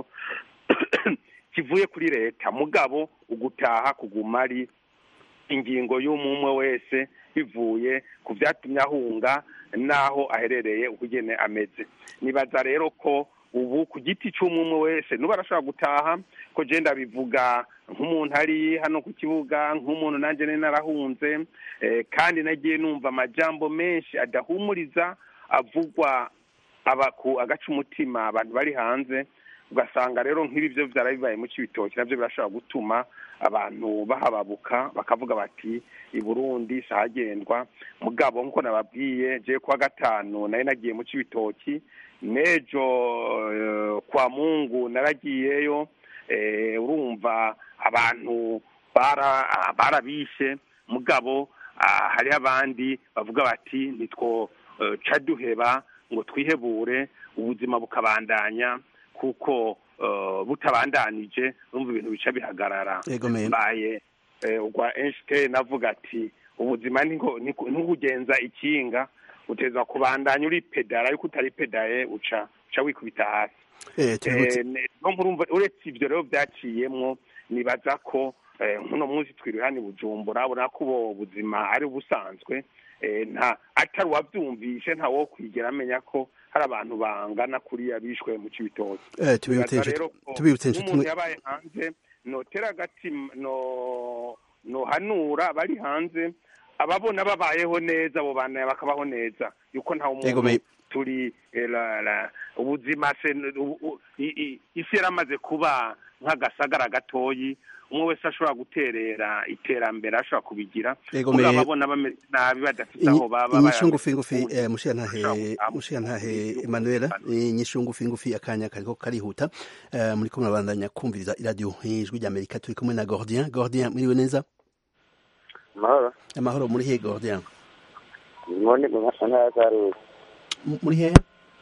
kivuye kuri leta mugabo ugutaha kuguma ari ingingo y'umwe wese bivuye ku vyatumye ahunga n'aho aherereye ukugene ameze nibaza rero ko ubu ku giti c'umwe wese nuba arashobora gutaha ko je ndabivuga nk'umuntu ari hano ku kibuga nk'umuntu nanje nari narahunze eh, kandi nagiye numva amajambo menshi adahumuriza avugwa abaku agaca umutima abantu bari hanze ugasanga rero nk'ibi byo byara bibaye mu cibitoki navyo birashobora gutuma abantu bahababuka bakavuga bati i burundi sahagendwa mugabo nk'uko nababwiye je kuwa gatanu nari nagiye mu cibitoki n'ejo eh, kwa mungu naragiyeyo eh, urumva abantu bara- barabishe mugabo ah, hariho abandi bavuga bati nitwo eh, ca duheba ngo twihebure ubuzima bukabandanya kuko eh, butabandanije urumva ibintu bica bihagarara Yego, me- mbaye eh, ugwa Einstein avuga ati ubuzima ni nko- ni ku- ni kugenza ikinga uteza kubandanya uri pedala ariko utari pedaye uca uca wikubita hasi eh tubibutse Eh, ne- no murumva uretse ivyo rero byaciyemwo nibaza ko nk'uno munsi twiriwe hano i bujumbura ubona ko ubu buzima ari ubusanzwe nta atari uwabyumvishe nta wo kwigera amenya ko hari abantu bangana kuriya bishwe mu cibitoki tubibutse nk'umuntu yabaye hanze notera agati no nohanura bari hanze ababona babayeho neza abo bana bakabaho neza yuko nta umuntu turi ubuzima isi yaramaze kuba nk'agasagara gatoyi umwe wese ashobora guterera iterambere ashobora kubigira ababona bameze nabi badafite aho baba inyishu ngufi ngufi mushiyantahe emanuela inyishu ngufi ngufi akanya kariko karihuta muri kumwe abandanya kumviriza iradiyo ijwi ry'amerika turi kumwe na gordien gordien mwiriwe neza amahoro amahoro muri hehe gordien muri mu ntara ya karuzi muri hehe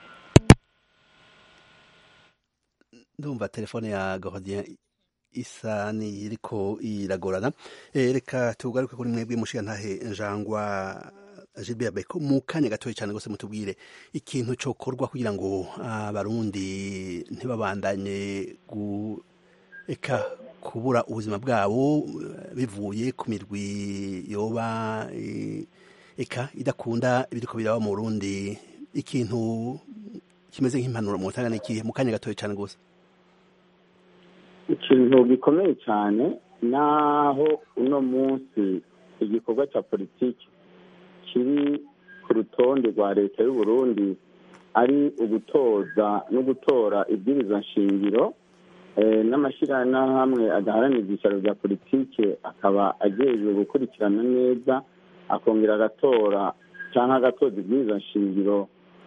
ndumva telefone ya gordien isa niriko iragorana reka tugaruke kuri mwebwe mushiyantahe njangwa Gilbert Beko mu kanya gatoya cyane gose mutubwire ikintu cokorwa kugira ngo abarundi ntibabandanye gu eka kubura ubuzima bwabo bivuye ku mirwi yoba eka idakunda ibiriko biraba mu Burundi ikintu kimeze nk'impanuro mu tanga n'ikihe mu kanya gatoya cyane gose ikintu gikomeye cyane naho uno munsi igikorwa cya politiki kiri ku rutonde rwa leta y'u Burundi ari ugutoza no gutora ibwirizwa nshingiro n'amashyirahamwe adaharanira ibyicaro bya politiki akaba agejejwe gukurikirana neza akongera agatora cyangwa agatoza ibwirizwa nshingiro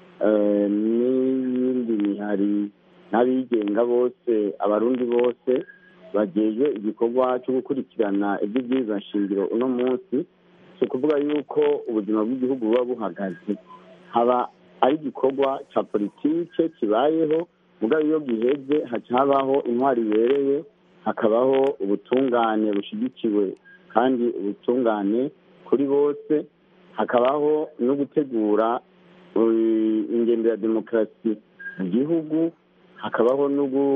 n'iyindi mihari n'abigenga bose abarundi bose bagejwe igikorwa cyo gukurikirana iby'ibwirizwa nshingiro uno munsi si ukuvuga yuko ubuzima bw'igihugu buba buhagaze haba ari igikorwa cya politike kibayeho mugabo iyo giheze haca habaho intwari ibereye hakabaho ubutungane bushyigikiwe kandi ubutungane kuri bose hakabaho no gutegura ingendo ya demokarasi mu gihugu hakabaho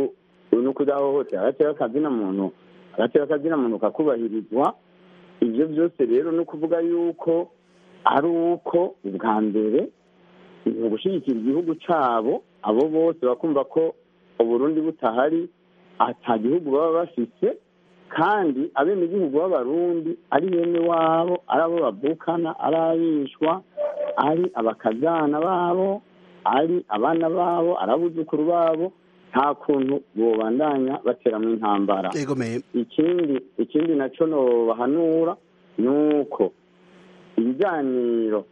no kudahohotera agatera akazina muntu agatera akazina muntu kakubahirizwa ibyo byose rero ni ukuvuga yuko ari uko ubwa mbere mu gushyigikira igihugu cyabo abo bose bakumva ko uburundi butahari ata gihugu baba bafite kandi abenegihugu b'abarundi ari bene wabo ari abo bavukana ari abishwa ari abakazana babo ari abana babo ari abuzukuru babo nta kuntu bobandanya bateramo intambara ikindi ikindi nacyo bahanura ni uko ibiganiro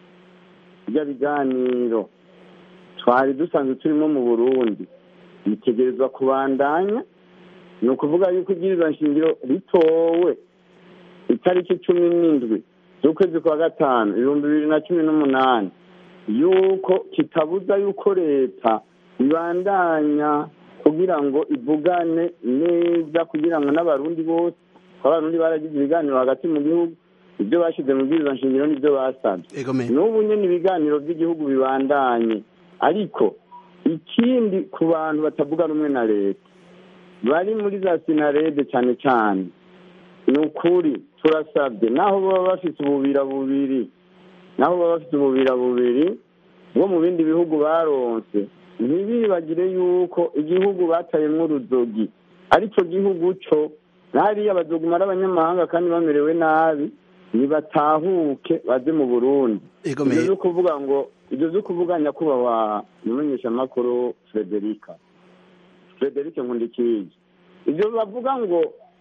bijya biganiro twari dusanzwe turimo mu burundi bitegerezwa kubandanya ni ukuvuga yuko ibyirizwa nshingiro ritowe itariki cumi n'indwi z'ukwezi kwa gatanu ibihumbi bibiri na cumi n'umunani yuko kitabuza yuko leta ibandanya kugira ngo ivugane neza kugira ngo n'abarundi bose abarundi baragize ibiganiro hagati mu gihugu ibyo bashyize mu bwirizwa nshingiro n'ibyo basabye n'ubu nyine ibiganiro by'igihugu bibandanye ariko ikindi ku bantu batavuga rumwe na leta bari muri za sinarede cyane cyane ni ukuri turasabye naho baba bafite ububira bubiri naho baba bafite ububira bubiri bwo mu bindi bihugu baronse ntibibagire yuko igihugu batayemo uruzogi aricyo gihugu cyo hariya bazoguma ari abanyamahanga kandi bamerewe nabi ntibatahuke baze mu burundi ibyo byo kuvuga ngo ibyo byo kuvuga nyakubahwa umumenyeshamakuru frederica frederica nkundikiye ibyo bavuga ngo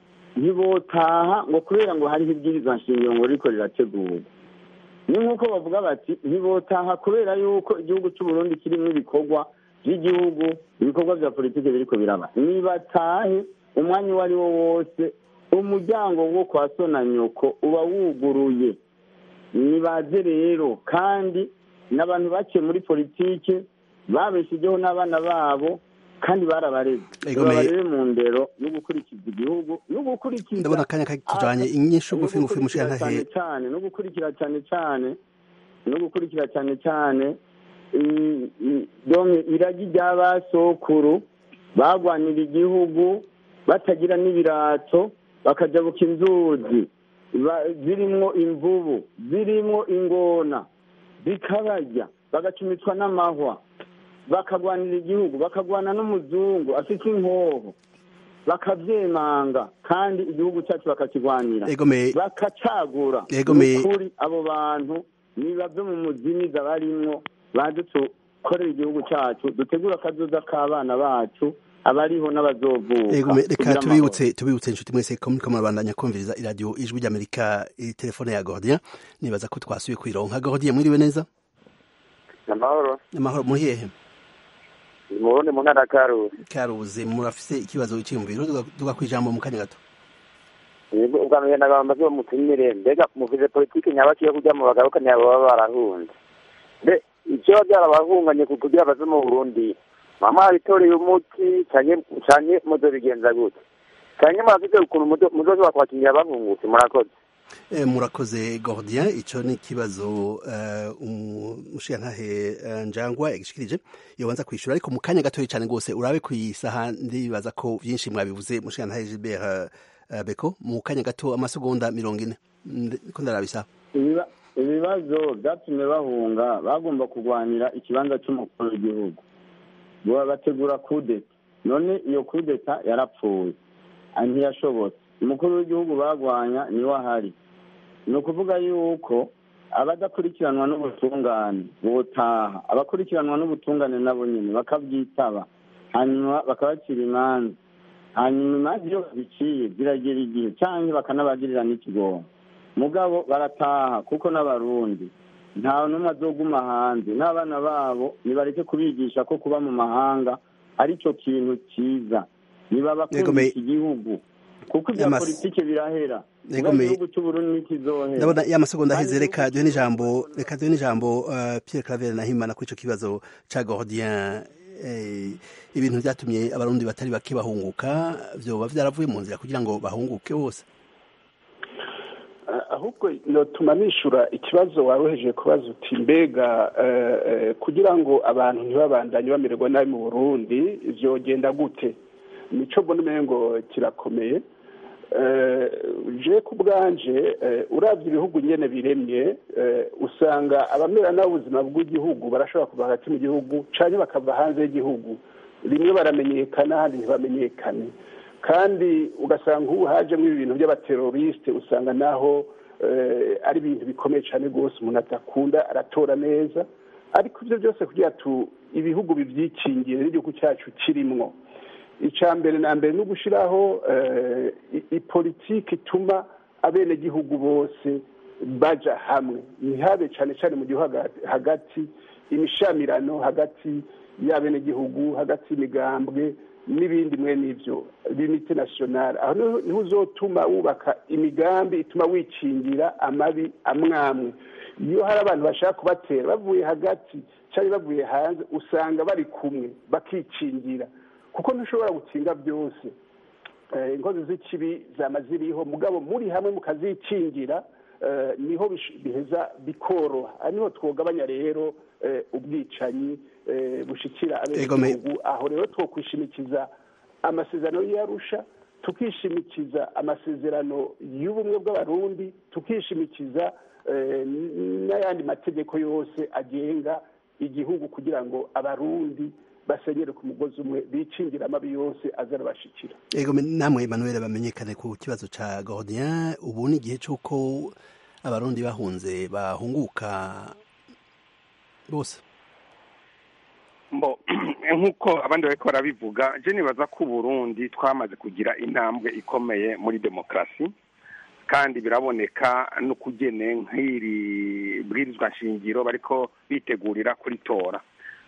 ntibotaha ngo kubera ngo hariho ibwirizwa nshingiro ngo riko rirategurwa ni nk'uko bavuga bati ntibotaha kubera yuko igihugu cy'uburundi kirimo ibikorwa by'igihugu ibikorwa bya politiki biriko biraba nibatahe umwanya uwo ari wo wose umuryango wo kwa so na nyoko uba wuguruye nibaze rero kandi n'abantu baciye muri politiki babeshijeho n'abana babo kandi barabareze babarebe mu ndero no gukurikiza igihugu no gukurikiza ndabona akanya katujanye inyishu ngufi ngufi mushiyantahe cyane no gukurikira cyane cyane no gukurikira cyane cyane iragi ry'abasokuru bagwanira igihugu batagira n'ibirato bakajabuka inzuzi ba- zirimwo imvubu zirimwo ingona zikabarya bagacumitwa n'amahwa bakagwanira igihugu bakagwana n'umuzungu afite inkoho bakavyemanga kandi igihugu cyacu bakakigwanira egome bakacagura Egome- kuri abo bantu nibave mu muzimiza barimwo baze dukorera igihugu cyacu dutegura akazoza k'abana bacu abariho n'abazovuka egome reka kugira amahoro. tubibutse tubibutse inshuti mwese ko muriko murabandanya kumviriza iradiyo ijwi ry'amerika i telefone ya gordien nibaza ko twasubiye kwironka gordien mwiriwe neza amahoro amahoro muri hehe ni mu burundi mu ntara ya karusi karuzi murafise ikibazo cyiyumviro duga kwijambo mu kanya gato yego ubwa mbere nagamba zo mutumire mbega muvuze politiki nyabaki yo kujya mu bagarukanye abo baba barahunze mbe icyo byarabahunganye ku- kugira baze mu burundi mama habitoreye umuti canke canke muzobigenza gute canke murafise ukuntu muzo- muzoshobora kubakingira bahungutse murakoze Eh, murakoze gordien ico ni ikibazo eh, umushiyantahe eh, njangwa yagishikirije yobanza kwishura ariko mu kanya gatoya cyane rwose urabe ku isaha ndibaza ko vyinshi mwabivuze mushiyantahe gilbert eh, beko mu kanya gato amasegonda mirongo ine Ndi- ko ndaraba isaha Ibiba- ibibazo byatumye bahunga bagomba kurwanira ikibanza cy'umukuru w'igihugu Bo bategura kudeta none iyo kudeta yarapfuye Ah, ntiyashobotse umukuru w'igihugu bagwanya niwe ahari ni ukuvuga yuko abadakurikiranwa n'ubutungane botaha abakurikiranwa n'ubutungane nabo nyine bakabyitaba hanyuma bakabacira imanza hanyuma imanza iyo baziciye ziragera igihe cyangwa bakanabagirira n'ikigongo mugabo barataha kuko n'abarundi nta n'umwe azoguma hanze n'abana babo nibareke kubigisha ko kuba mu mahanga ari cyo kintu cyiza nibabakunda Yego, me- iki gihugu kuko ibya Yamas- politike birahera Yego, Muga me- igihugu cy'uburundi ntikizohera ndabona ya masegonda aheze Kandi reka duhe n'ijambo reka duhe n'ijambo uh, pierre claver nahimana kuri ico kibazo ca gordien eh, ibintu vyatumye abarundi batari bake bahunguka vyoba vyaravuye mu nzira kugira ngo bahunguke bose Ah, ahubwo notuma nishura ikibazo waroheje kubaza uti mbega eh, eh, kugira ngo abantu ntibabandanye bamererwa nabi mu burundi vyogenda gute nico mbona umengo kirakomeye Eh, je ku bwanje eh, uravye ibihugu nyene biremye eh, usanga abamera nabi ubuzima bw'igihugu barashobora kuva hagati mu gihugu canke bakava hanze y'igihugu rimwe baramenyekana ahandi ntibamenyekane kandi ugasanga nk'ubu hajemo ibi bintu by'abaterorisite usanga naho eh, ari ibintu bikomeye cyane rwose umuntu adakunda aratora neza ariko ibyo byose kugira tu ibihugu bibyikingire n'igihugu cyacu kirimwo icya mbere na mbere ni ugushyiraho eh, i- ipolitiki ituma abenegihugu bose baja hamwe ntihabe cyane cyane mu gihugu hagati- hagati imishamirano hagati y'abenegihugu hagati y'imigambwe n'ibindi mwe n'ibyo limite nationale aho niho niho uzotuma wubaka imigambi ituma wikingira amabi amwamwe iyo hari abantu bashaka kubatera bavuye hagati cyangwa bavuye hanze usanga bari kumwe bakikingira kuko ntushobora gukinga byose Eh, inkozi z'ikibi zama ziriho mugabo muri hamwe mukazikingira eh, niho bish- biheza bikoroha aha niho twogabanya rero eh, ubwicanyi eh, bushikira Egome. abenegihugu aho rero twokwishimikiza amasezerano y'arusha tukishimikiza amasezerano y'ubumwe bw'abarundi tukishimikiza eh, n- n'ayandi mategeko yose agenga igihugu kugira ngo abarundi basenyere ku mugozi umwe bikingira amabi yose aza arabashikira ego me- namwe emmanuel bamenyekane ku kibazo ca gordien ubu ni igihe c'uko abarundi bahunze bahunguka bose mbo nk'uko abandi bariko barabivuga je nibaza ko uburundi twamaze kugira intambwe ikomeye muri demokarasi kandi biraboneka n'ukugene nk'iri bwirizwa nshingiro bariko bitegurira kuritora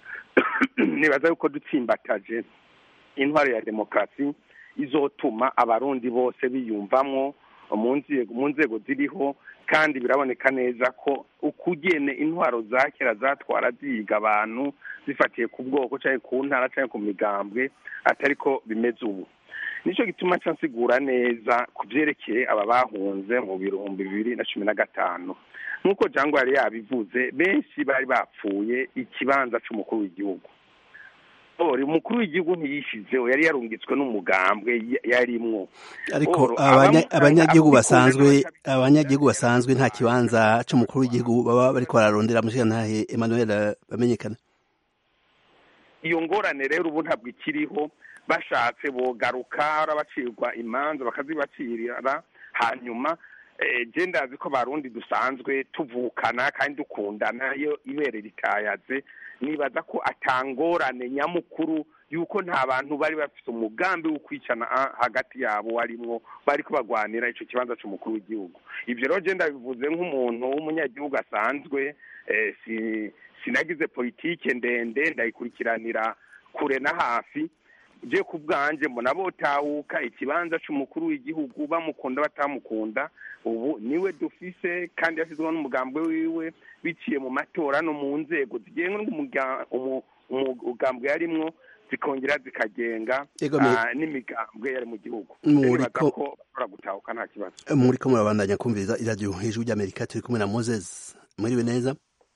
nibaza yuko dutsimbataje intwaro ya demokarasi izotuma abarundi bose biyumvamwo mu nzego mu nzego ziriho kandi biraboneka neza ko ukugene intwaro za kera zatwara ziga abantu zifatiye ku bwoko cyangwa ku ntara cyangwa ku migambwe atari ko bimeze ubu nicyo gituma nsigura neza ku byerekeye aba bahunze mu bihumbi bibiri na cumi na gatanu nk'uko jangwa yari yabivuze benshi bari bapfuye ikibanza cy'umukuru w'igihugu ori umukuru w'igihugu ntiyishizeho yari yarungitswe n'umugambwe ya- yarimwo ariko Oro, abanya- abamu- abanyagihugu abikunda basanzwe n'abatabi- abanyagihugu basanzwe nta kibanza c'umukuru w'igihugu baba bariko bararondera mushigantahe Emmanuel bamenyekana iyo ngorane rero ubu ntabwo ikiriho bashatse bogaruka bacirwa imanza bakazibacirira hanyuma eh, je ndazi ko barundi dusanzwe tuvukana kandi dukundana iyo ibere ritayaze nibaza ko atangorane nyamukuru yuko nta bantu bari bafite umugambi wo kwicana ah, hagati yabo warimwo bariko bagwanira ico kibanza c'umukuru w'igihugu ivyo rero je ndabivuze nk'umuntu w'umunyagihugu asanzwe eh, si sinagize politike ndende ndayikurikiranira kure na hafi je ku bwanje mbona botahuka ikibanza c'umukuru w'igihugu bamukunda batamukunda ubu niwe dufise kandi yashyizweho n'umugambwe wiwe biciye mu matora no mu nzego zigenga umugambwe yarimwo zikongera zikagenga Ego, me- ah, n'imigambwe yari mu gihugu Muri nibaza ko- ko bashobora gutahuka nta kibazo muriko murabandanya kumviriza iradiyo hejuru ry'amerika turi kumwe na moses mwiriwe neza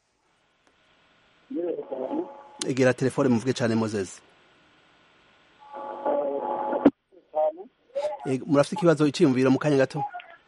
egera telefone muvuge cane moses Ego, murafite ikibazo iciyumviro mu kanya gato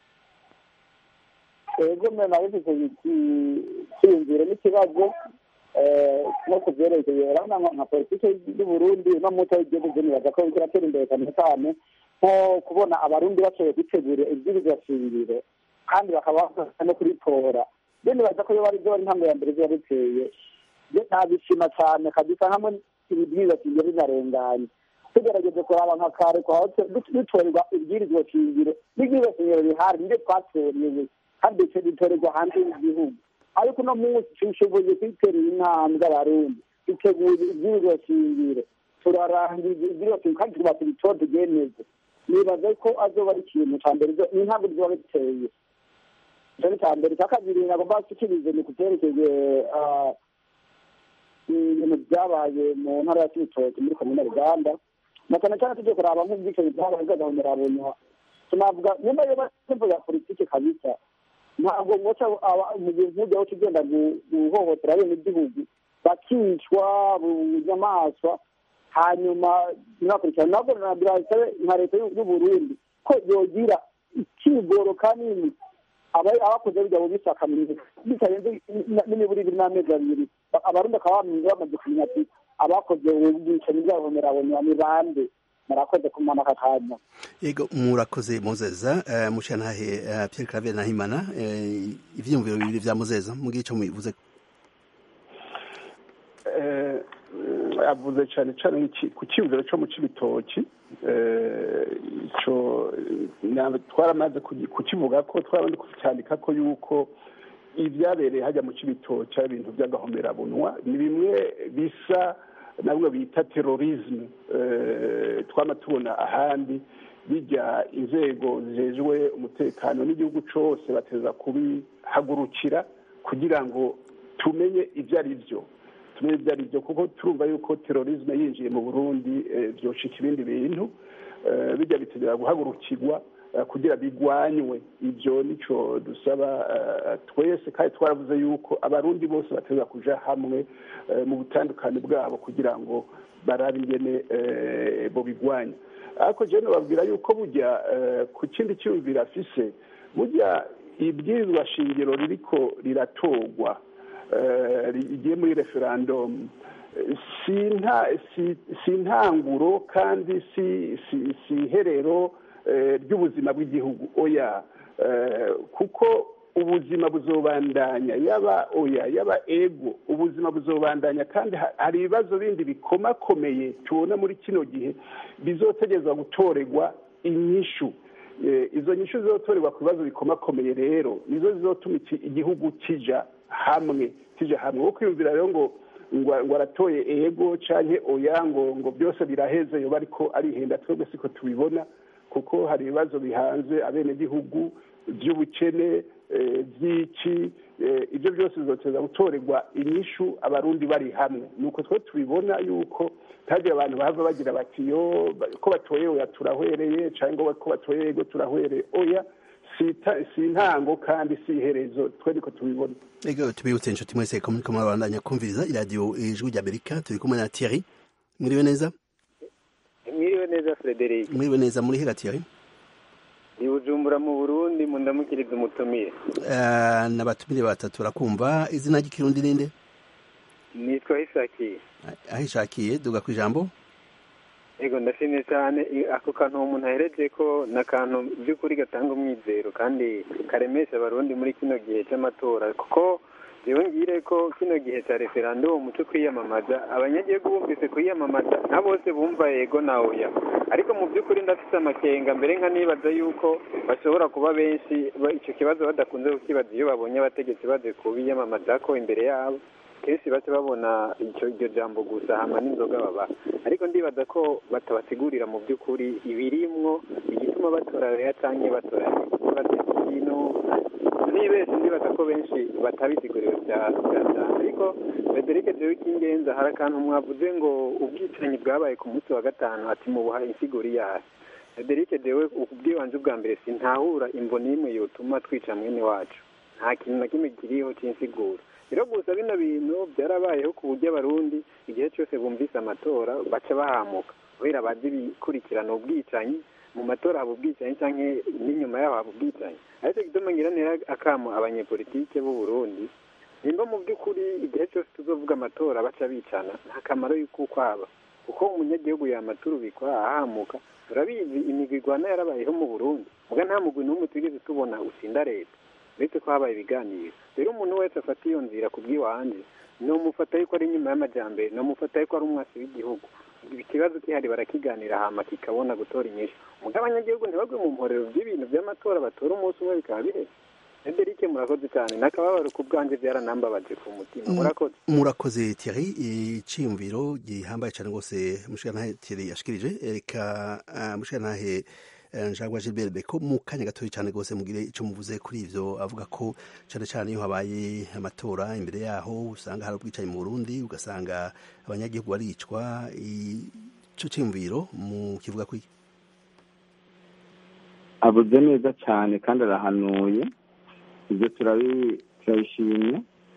ego mwe nawe mfite ikiyumviro n'ikibazo eh, no ku byerekeye urabona nka- nka politiki y'u Burundi no muto w'igihugu nibaza ko iriko iratera imbere cyane cyane nko kubona abarundi bashoboye gutegura ibwirizwa shingiro kandi bakaba bafasha no kuritora rero nibaza ko iyo bari byo bari intambwe ya mbere ziba biteye je ntabishima cyane kabisa hamwe ibibwirizwa shingiro binarenganye tugerageze kuraba nka kare kwa dutorerwa ibwirizwa shingiro n'ibwirizwa shingiro bihari nibyo twatoreye kandi icyo gitorerwa hanze y'igihugu ariko uno munsi tushoboye kwiterera intambwe abarundi dutegura ibwirizwa shingiro turarangiza ibwirizwa shingiro kandi tuba tubitore tubyemeze nibaza ko azoba ari ikintu cya mbere zo- ni intambwe ziba biteye icyo ni icya mbere icya kabiri nagomba gushyikiriza ni ku byerekeye ah, ibintu byabaye mu ntara ya kibitoki muri komine ruganda na cyane cyane tujye kuraba nk'ubwicanyi bwabaye bw'agahomerabonywa tunavuga nyuma yo batembo ya politiki kabisa ntabwo ngoca mu gihe nk'ujya aho tugenda gu- guhohotera bene igihugu bakicwa bunyamaswa hanyuma ntibakurikirane nabwo nabirasabe nka leta y'u y'u Burundi ko yogira ikigoro kanini aba- abakoze bijya mu bisakamizi bitarenze n'imiburi ibiri n'amezi abiri Ba- abarundi bakaba bamenye- bamaze kumenya ati abakoze ubwicanyi bw'agahomerabonywa ni bande murakoze kumana aka kanya Ego murakoze Mozeza uh, mushantahe uh, Pierre Claver Nahimana uh, ivyiyumviro bibiri vya Mozeza mugihe ico mubivuze Eh, avuze cyane cyane nk'iki- ku cyumviro cyo mu cibitoki eh, ico eh, na- twaramaze kugi- kukivuga ko twaramaze kucyandika ko yuko ibyabereye hajya mu cibitoki ari ibintu by'agahomerabunwa ni bimwe bisa nabwo bita terorisme eh, twama tubona ahandi bijya inzego zijejwe umutekano n'igihugu cose bateza kubihagurukira kugira ngo tumenye ibyo ari byo tumenye ibyo ari byo kuko turumva yuko terorisme yinjiye mu burundi eh, vyoshika ibindi bintu eh, bijya bitegera guhagurukirwa eh, kugira bigwanywe ibyo nico dusaba eh, twese kandi twaravuze yuko abarundi bose bategeza kuja hamwe eh, mu butandukane bwabo kugira ngo barabe ingene eh, bo bigwanya ariko jewe nobabwira yuko burya eh, ku kindi cyumviro afise burya ibwirizwa shingiro ririko riratorwa eh, rigiye muri referendum eh, si nta si si intanguro kandi si si si iherero eh, ry'ubuzima bw'igihugu oya eh, kuko ubuzima buzobandanya yaba oya yaba ego ubuzima buzobandanya kandi ha- hari ibibazo bindi bikomakomeye tubona muri kino gihe bizotegerezwa gutorerwa inyishu Eh, izo nyishu zizotorerwa ku bibazo bikomakomeye rero nizo zizotuma iki- igihugu kija hamwe kija hamwe wo kwiyumvira rero ngo ngo ngo aratoye ego canke oya ngo ngo byose biraheze yoba ariko arihenda twebwe siko tubibona kuko hari ibibazo bihanze abenegihugu by'ubukene eh, by'iki eh, ibyo byose bizoteza gutorerwa inyishu abarundi bari hamwe nuko twe tubibona yuko ntagira abantu bahava bagira bati yo ba- ko batoye oya turahwereye cyangwa ko batoye ego turahwereye oya si ita- si intango kandi si iherezo twe niko tubibona Ego tubibutse inshuti mwese ko muriko murabandanya kumviriza iradiyo ijwi ry'Amerika turi kumwe na Thierry mwiriwe neza mwiriwe neza frederic mwiriwe neza muri hagati yawe ni bujumbura mu burundi mu ndamukiriza umutumire Eh, n'abatumire batatu barakumva izina ry'ikirundi ninde nitwa hisakiye aho ishakiye duga ku ijambo yego ndashimye cyane i- ako kantu uwo muntu ahereje ko ni akantu by'ukuri gatanga umwizero kandi karemesha abarundi muri kino gihe cy'amatora kuko jewe ngire ko kino gihe cya referandumu cyo kwiyamamaza abanyagihugu bumvise kwiyamamaza nka bose bumva yego na oya ariko mu by'ukuri ndafite amakenga mbere nka nibaza yuko bashobora kuba benshi ba- icyo kibazo badakunze kukibaza iyo babonye abategetsi baje kubiyamamaza ko imbere yabo kenshi baca babona icyo iryo jambo gusa hama n'inzoga baba ariko ndibaza ko batabasigurira mu by'ukuri ibirimwo igituma batora reya canke batora ikibazo ikintu nibese ndibaza ko benshi batabisiguriwe bya bya cyane ariko frederic jewe icy'ingenzi hari akantu mwavuze ngo ubwicanyi bwabaye ku munsi wa gatanu ati mubuha insiguri yayo frederic jewe ubwibanze bwa mbere sintahura imvo n'imwe yotuma twica mwene wacu nta kintu na kimwe kiriho cy'insiguro rero gusa bino bintu byarabayeho ku buryo abarundi igihe cyose bumvise amatora baca bahamuka kubera bazi bikurikirana ubwicanyi mu matora haba ubwicanyi cyangwa n'inyuma yaho haba ubwicanyi ariko gituma ngira ntera akamo abanyepolitike b'u Burundi nimba mu by'ukuri igihe cyose tuzovuga amatora baca bicana nta kamaro y'uko kwaba kuko umunyagihugu yamaturubikwa ahamuka turabizi imigwi igwana yarabayeho mu burundi muga nta mugwi n'umwe twigeze tubona utsinda leta uretse ko habaye ibiganiro rero umuntu wese afata iyo nzira ku bw'iwanje nomufata yuko ari inyuma y'amajyambere nomufata yuko ari umwasi w'igihugu ikibazo kihari barakiganira hama kikabona gutora inyishu muga abanyagihugu ntibagwe mu mporero by'ibintu by'amatora batora umunsi umwe bikaba biheze Frederic murakoze cyane n'akababaro ku bwanjye byaranambabaje ku mutima murakoze murakoze Thierry iciyumviro gihambaye cyane rwose mushikanahe Thierry yashikirije reka uh, mushikanahe njagwa Gilbert Beko mu kanya gatoya cyane rwose mugire icyo muvuze kuri ivyo avuga ko cyane cyane iyo habaye amatora imbere yaho usanga hari ubwicanyi mu Burundi ugasanga abanyagihugu baricwa ico ciyumviro mu kivuga kwiki avuze neza cyane kandi arahanuye ibyo turabishimye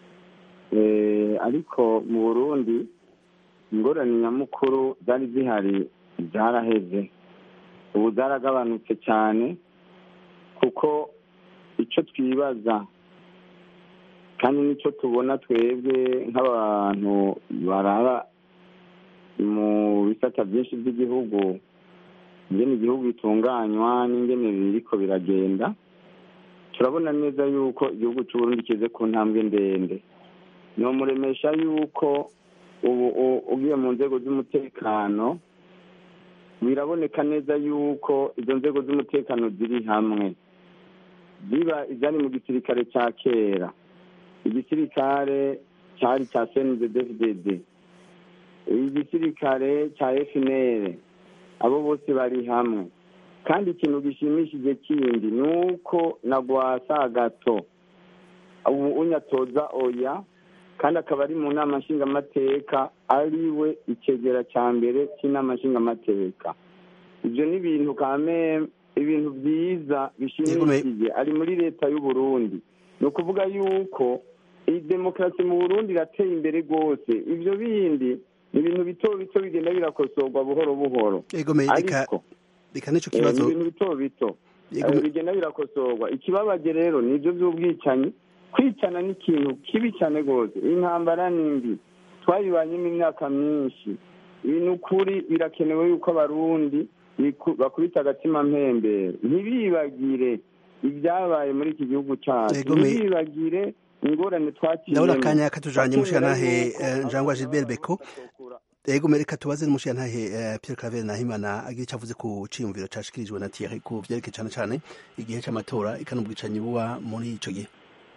ariko mu burundi ingorane nyamukuru zari zihari zaraheze ubu zaragabanutse cyane kuko icyo twibaza kandi nicyo tubona twebwe nk'abantu barara mu bisata byinshi by'igihugu ingene igihugu bitunganywa n'ingene biriko biragenda turabona neza yuko igihugu cy'uburundi kize ku ntambwe ndende nomuremesha yuko ubu ugiye mu nzego z'umutekano biraboneka neza yuko izo nzego z'umutekano ziri hamwe ziba izari mu gisirikare cya kera igisirikare cyari cya cndddfdd igisirikare cya fnr abo bose bari hamwe kandi ikintu gishimishije kindi ni uko na rwasa gato ubu unyatoza oya kandi akaba ari mu nama nshingamateka ari we ikegera cya mbere cy'inama nshingamateka ibyo ni ibintu kame ibintu byiza bishimishije ari muri leta y'u Burundi ni ukuvuga yuko iyi demokarasi mu burundi irateye imbere rwose ibyo bindi ni ibintu bito bito bigenda birakosorwa buhoro buhoro ariko reka nicyo kibazo ibintu bito bito bigenda birakosorwa ikibabaje rero ni ibyo by'ubwicanyi kwicana ni ikintu kibi cyane rwose intambara ni mbi twayibanyemo imyaka myinshi ibintu ukuri birakenewe yuko abarundi bakubita agatima mpembero ntibibagire ibyabaye muri iki gihugu cyacu ntibibagire ingorane twakiriye ndabona akanya katujanye mushanahe njangwa Gilbert Beko ego mereka tubaze n'umushiyantahe Pierre Claver Nahimana agira icyo avuze ku ciyumviro cashikirijwe na Thierry ku vyerekeye cane cane igihe c'amatora ikanubwicanyi buba muri ico gihe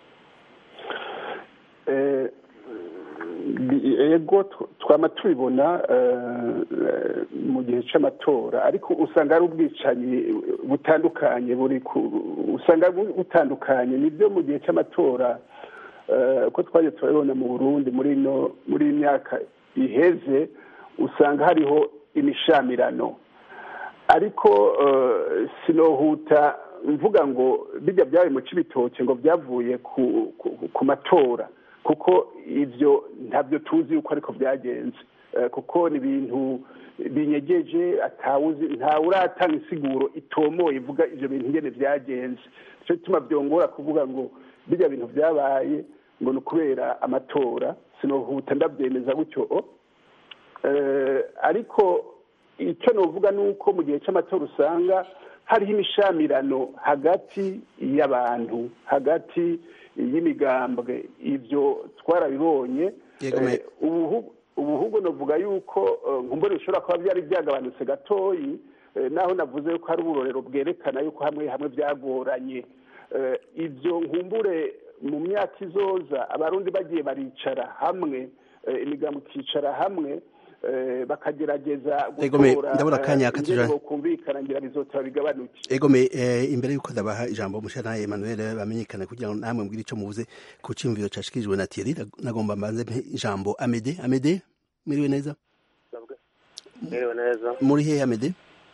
ego twama tubibona mu gihe cy'amatora ariko usanga ari ubwicanyi butandukanye buri usanga butandukanye nibyo mu gihe cy'amatora uko twagiye turabibona mu burundi muri ino muri iyi myaka iheze usanga hariho imishamirano ariko sinohuta mvuga ngo bijya byabaye mu cy'ibitoki ngo byavuye ku matora kuko ibyo ntabyo tuzi yuko ariko byagenze kuko ni ibintu binyegeje atawuzi ntawe uratanga insiguro itomoye ivuga ibyo bintu ingene byagenze nicyo gituma byongora kuvuga ngo bijya bintu byabaye ngo ni ukubera amatora sinohuta ndabyemeza gutyo ariko icyo nuvuga ni uko mu gihe cy'amatora usanga hariho imishamirano hagati y'abantu hagati y'imigambwe ibyo twarabibonye ubu ahubwo navuga yuko nkumbure bishobora kuba byari byagabanutse gatoyi naho navuze yuko hari uburorero bwerekana yuko hamwe hamwe byagoranye ibyo nkumbure mu myaka izoza abarundi bagiye baricara hamwe imigambi ikicara hamwe bakagerageza gutora ingene kumvikana ngira bizotaba bigabanuke egome imbere y'uko ndabaha ijambo mushana Emmanuel bamenyekana kugira ngo namwe mbwire ico muvuze ku ciyumviro cashikirijwe na Thierry nagomba mbanze ijambo Amede Amede mwiriwe neza mwiriwe neza muri hehe Amede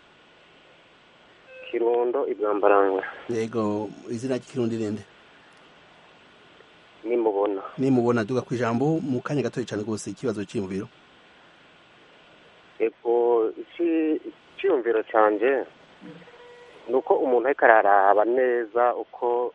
Kirundo ibwambarangwe yego izina ry'ikirundi rende nimubona nimubona duga ku ijambo mu kanya gatoya cyane rwose ikibazo cy'imubiro ego icyiyumviro cyanjye ni uko umuntu ariko araraba neza uko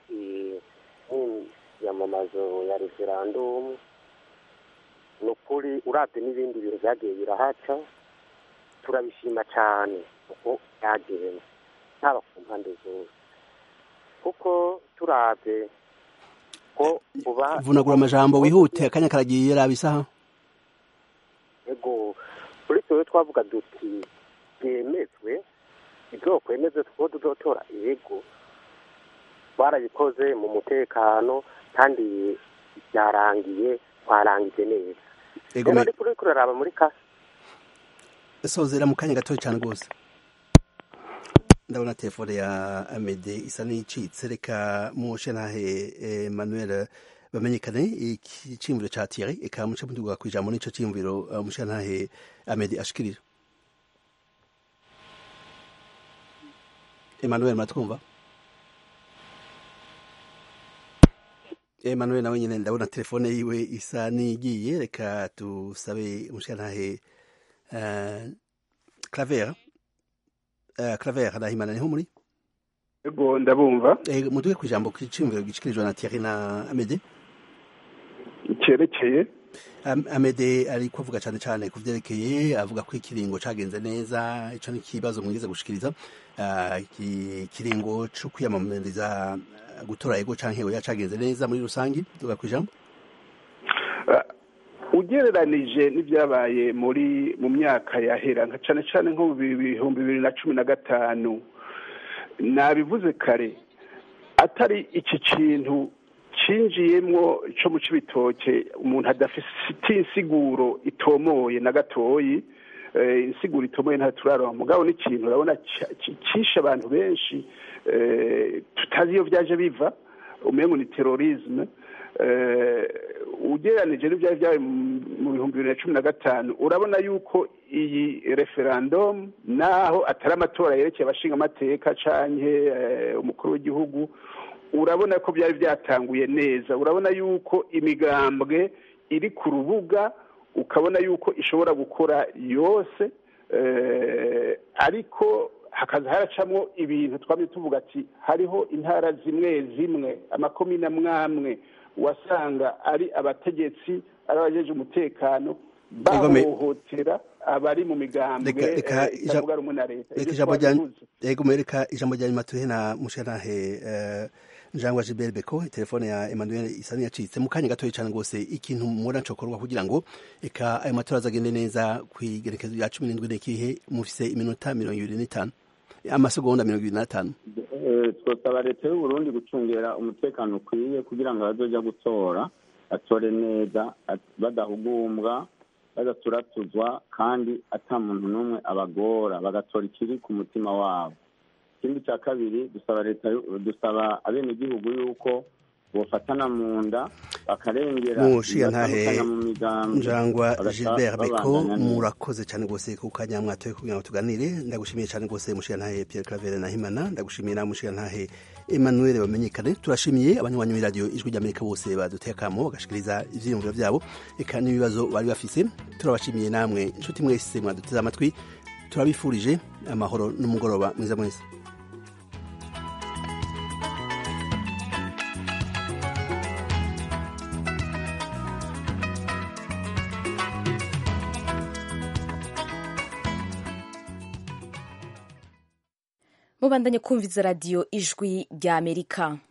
iyamamazo ya referandumu ni ukuri urabye n'ibindi bintu byagiye birahaca turabishima cyane uko byagenze haba ku mpande zose kuko turabye ko uba vunagura amajambo wihute akanya karagiye raba isaha ego kuri twe twavuga duti byemezwe ibyo kwemezwe two tuzotora yego twarabikoze mu mutekano kandi byarangiye twarangije neza rero ariko uri kuraraba muri ka sozera mu kanya gatoya cyane rwose ndabona telefone ya amede isa n'icitse reka mushe ntahe emmanuel bamenyekane ikiciyumviro ca Thierry eka muce muduga ku ijambo n'ico ciyumviro mushe ntahe amede ashikirira emmanuel muratwumva emmanuel nawe nyine ndabona telefone yiwe isa n'igiye reka tusabe mushe ntahe claver claver arahimana niho muri ego ndabumva muduge ku ijambo kiciyumviro gishikirijwe na Thierry na Amede cyerekeye Amede ariko avuga cyane cyane ku byerekeye avuga ko ikiringo cagenze neza ico ni kibazo mwigeze gushikiriza ikiringo co kwiyamamariza gutora ego canke oya cagenze neza muri rusangi duga ku ijambo ugereranije n'ibyabaye muri mu myaka yahera nka cyane cyane nko mu bihumbi bibiri na cumi na gatanu nabivuze kare atari iki kintu cinjiyemwo co mu cibitoke umuntu adafite insiguro itomoye na gatoyi insiguro itomoye nta turaronka mugabo n'ikintu urabona cishe abantu benshi tutazi iyo vyaje biva umengo ni terorisme ugereranije n'ibyari byabaye mu bihumbi bibiri na cumi na gatanu urabona yuko iyi referandumu naho atari amatora yerekeye abashinga amateka canke umukuru w'igihugu urabona ko byari byatanguye neza urabona yuko imigambwe iri ku rubuga ukabona yuko ishobora gukora yose ariko hakaza haracamwo ibintu twamye tuvuga ati hariho intara zimwe zimwe amakomine amwamwe wasanga ari abategetsi ari abajeje umutekano bahohotera abari mu migambwe itavuga rumwe na leta reka ijambo rya nyuma tuhe na mushanahe njangwa Gilbert Beko telefone ya Emmanuel Isani yacitse mu kanya gatoya cyane rwose ikintu mubona cokorwa kugira ngo eka ayo matora azagende neza kwigerekezo ya 17 n'ikihe mufise iminota 25 amasegonda 25 twosaba leta y'u Burundi gucungera umutekano ukwiye kugira ngo abazoja gutora atore neza badahugumbwa badaturatuzwa kandi ata muntu n'umwe abagora bagatora ikiri ku mutima wabo ikindi cya kabiri dusaba leta dusaba abenegihugu yuko bofatana mu nda bakarengera mushigantahe bibatandukanya mu migambi njangwa bagaca gilbert beko babandanya neza. murakoze cyane rwose ku kanya mwatoye kugira ngo tuganire ndagushimiye cyane rwose mushigantahe pierre claver na himana ndagushimiye na mushigantahe emmanuel bamenyekane turashimiye abanywanyi b'iradiyo ijwi ry'amerika bose baduteye akamo bagashikiriza ivyiyumviro vyabo eka n'ibibazo bari bafise turabashimiye namwe inshuti mwese mwaduteze amatwi turabifurije amahoro n'umugoroba mwiza mwese mubandanye kumviza radiyo ijwi ry'amerika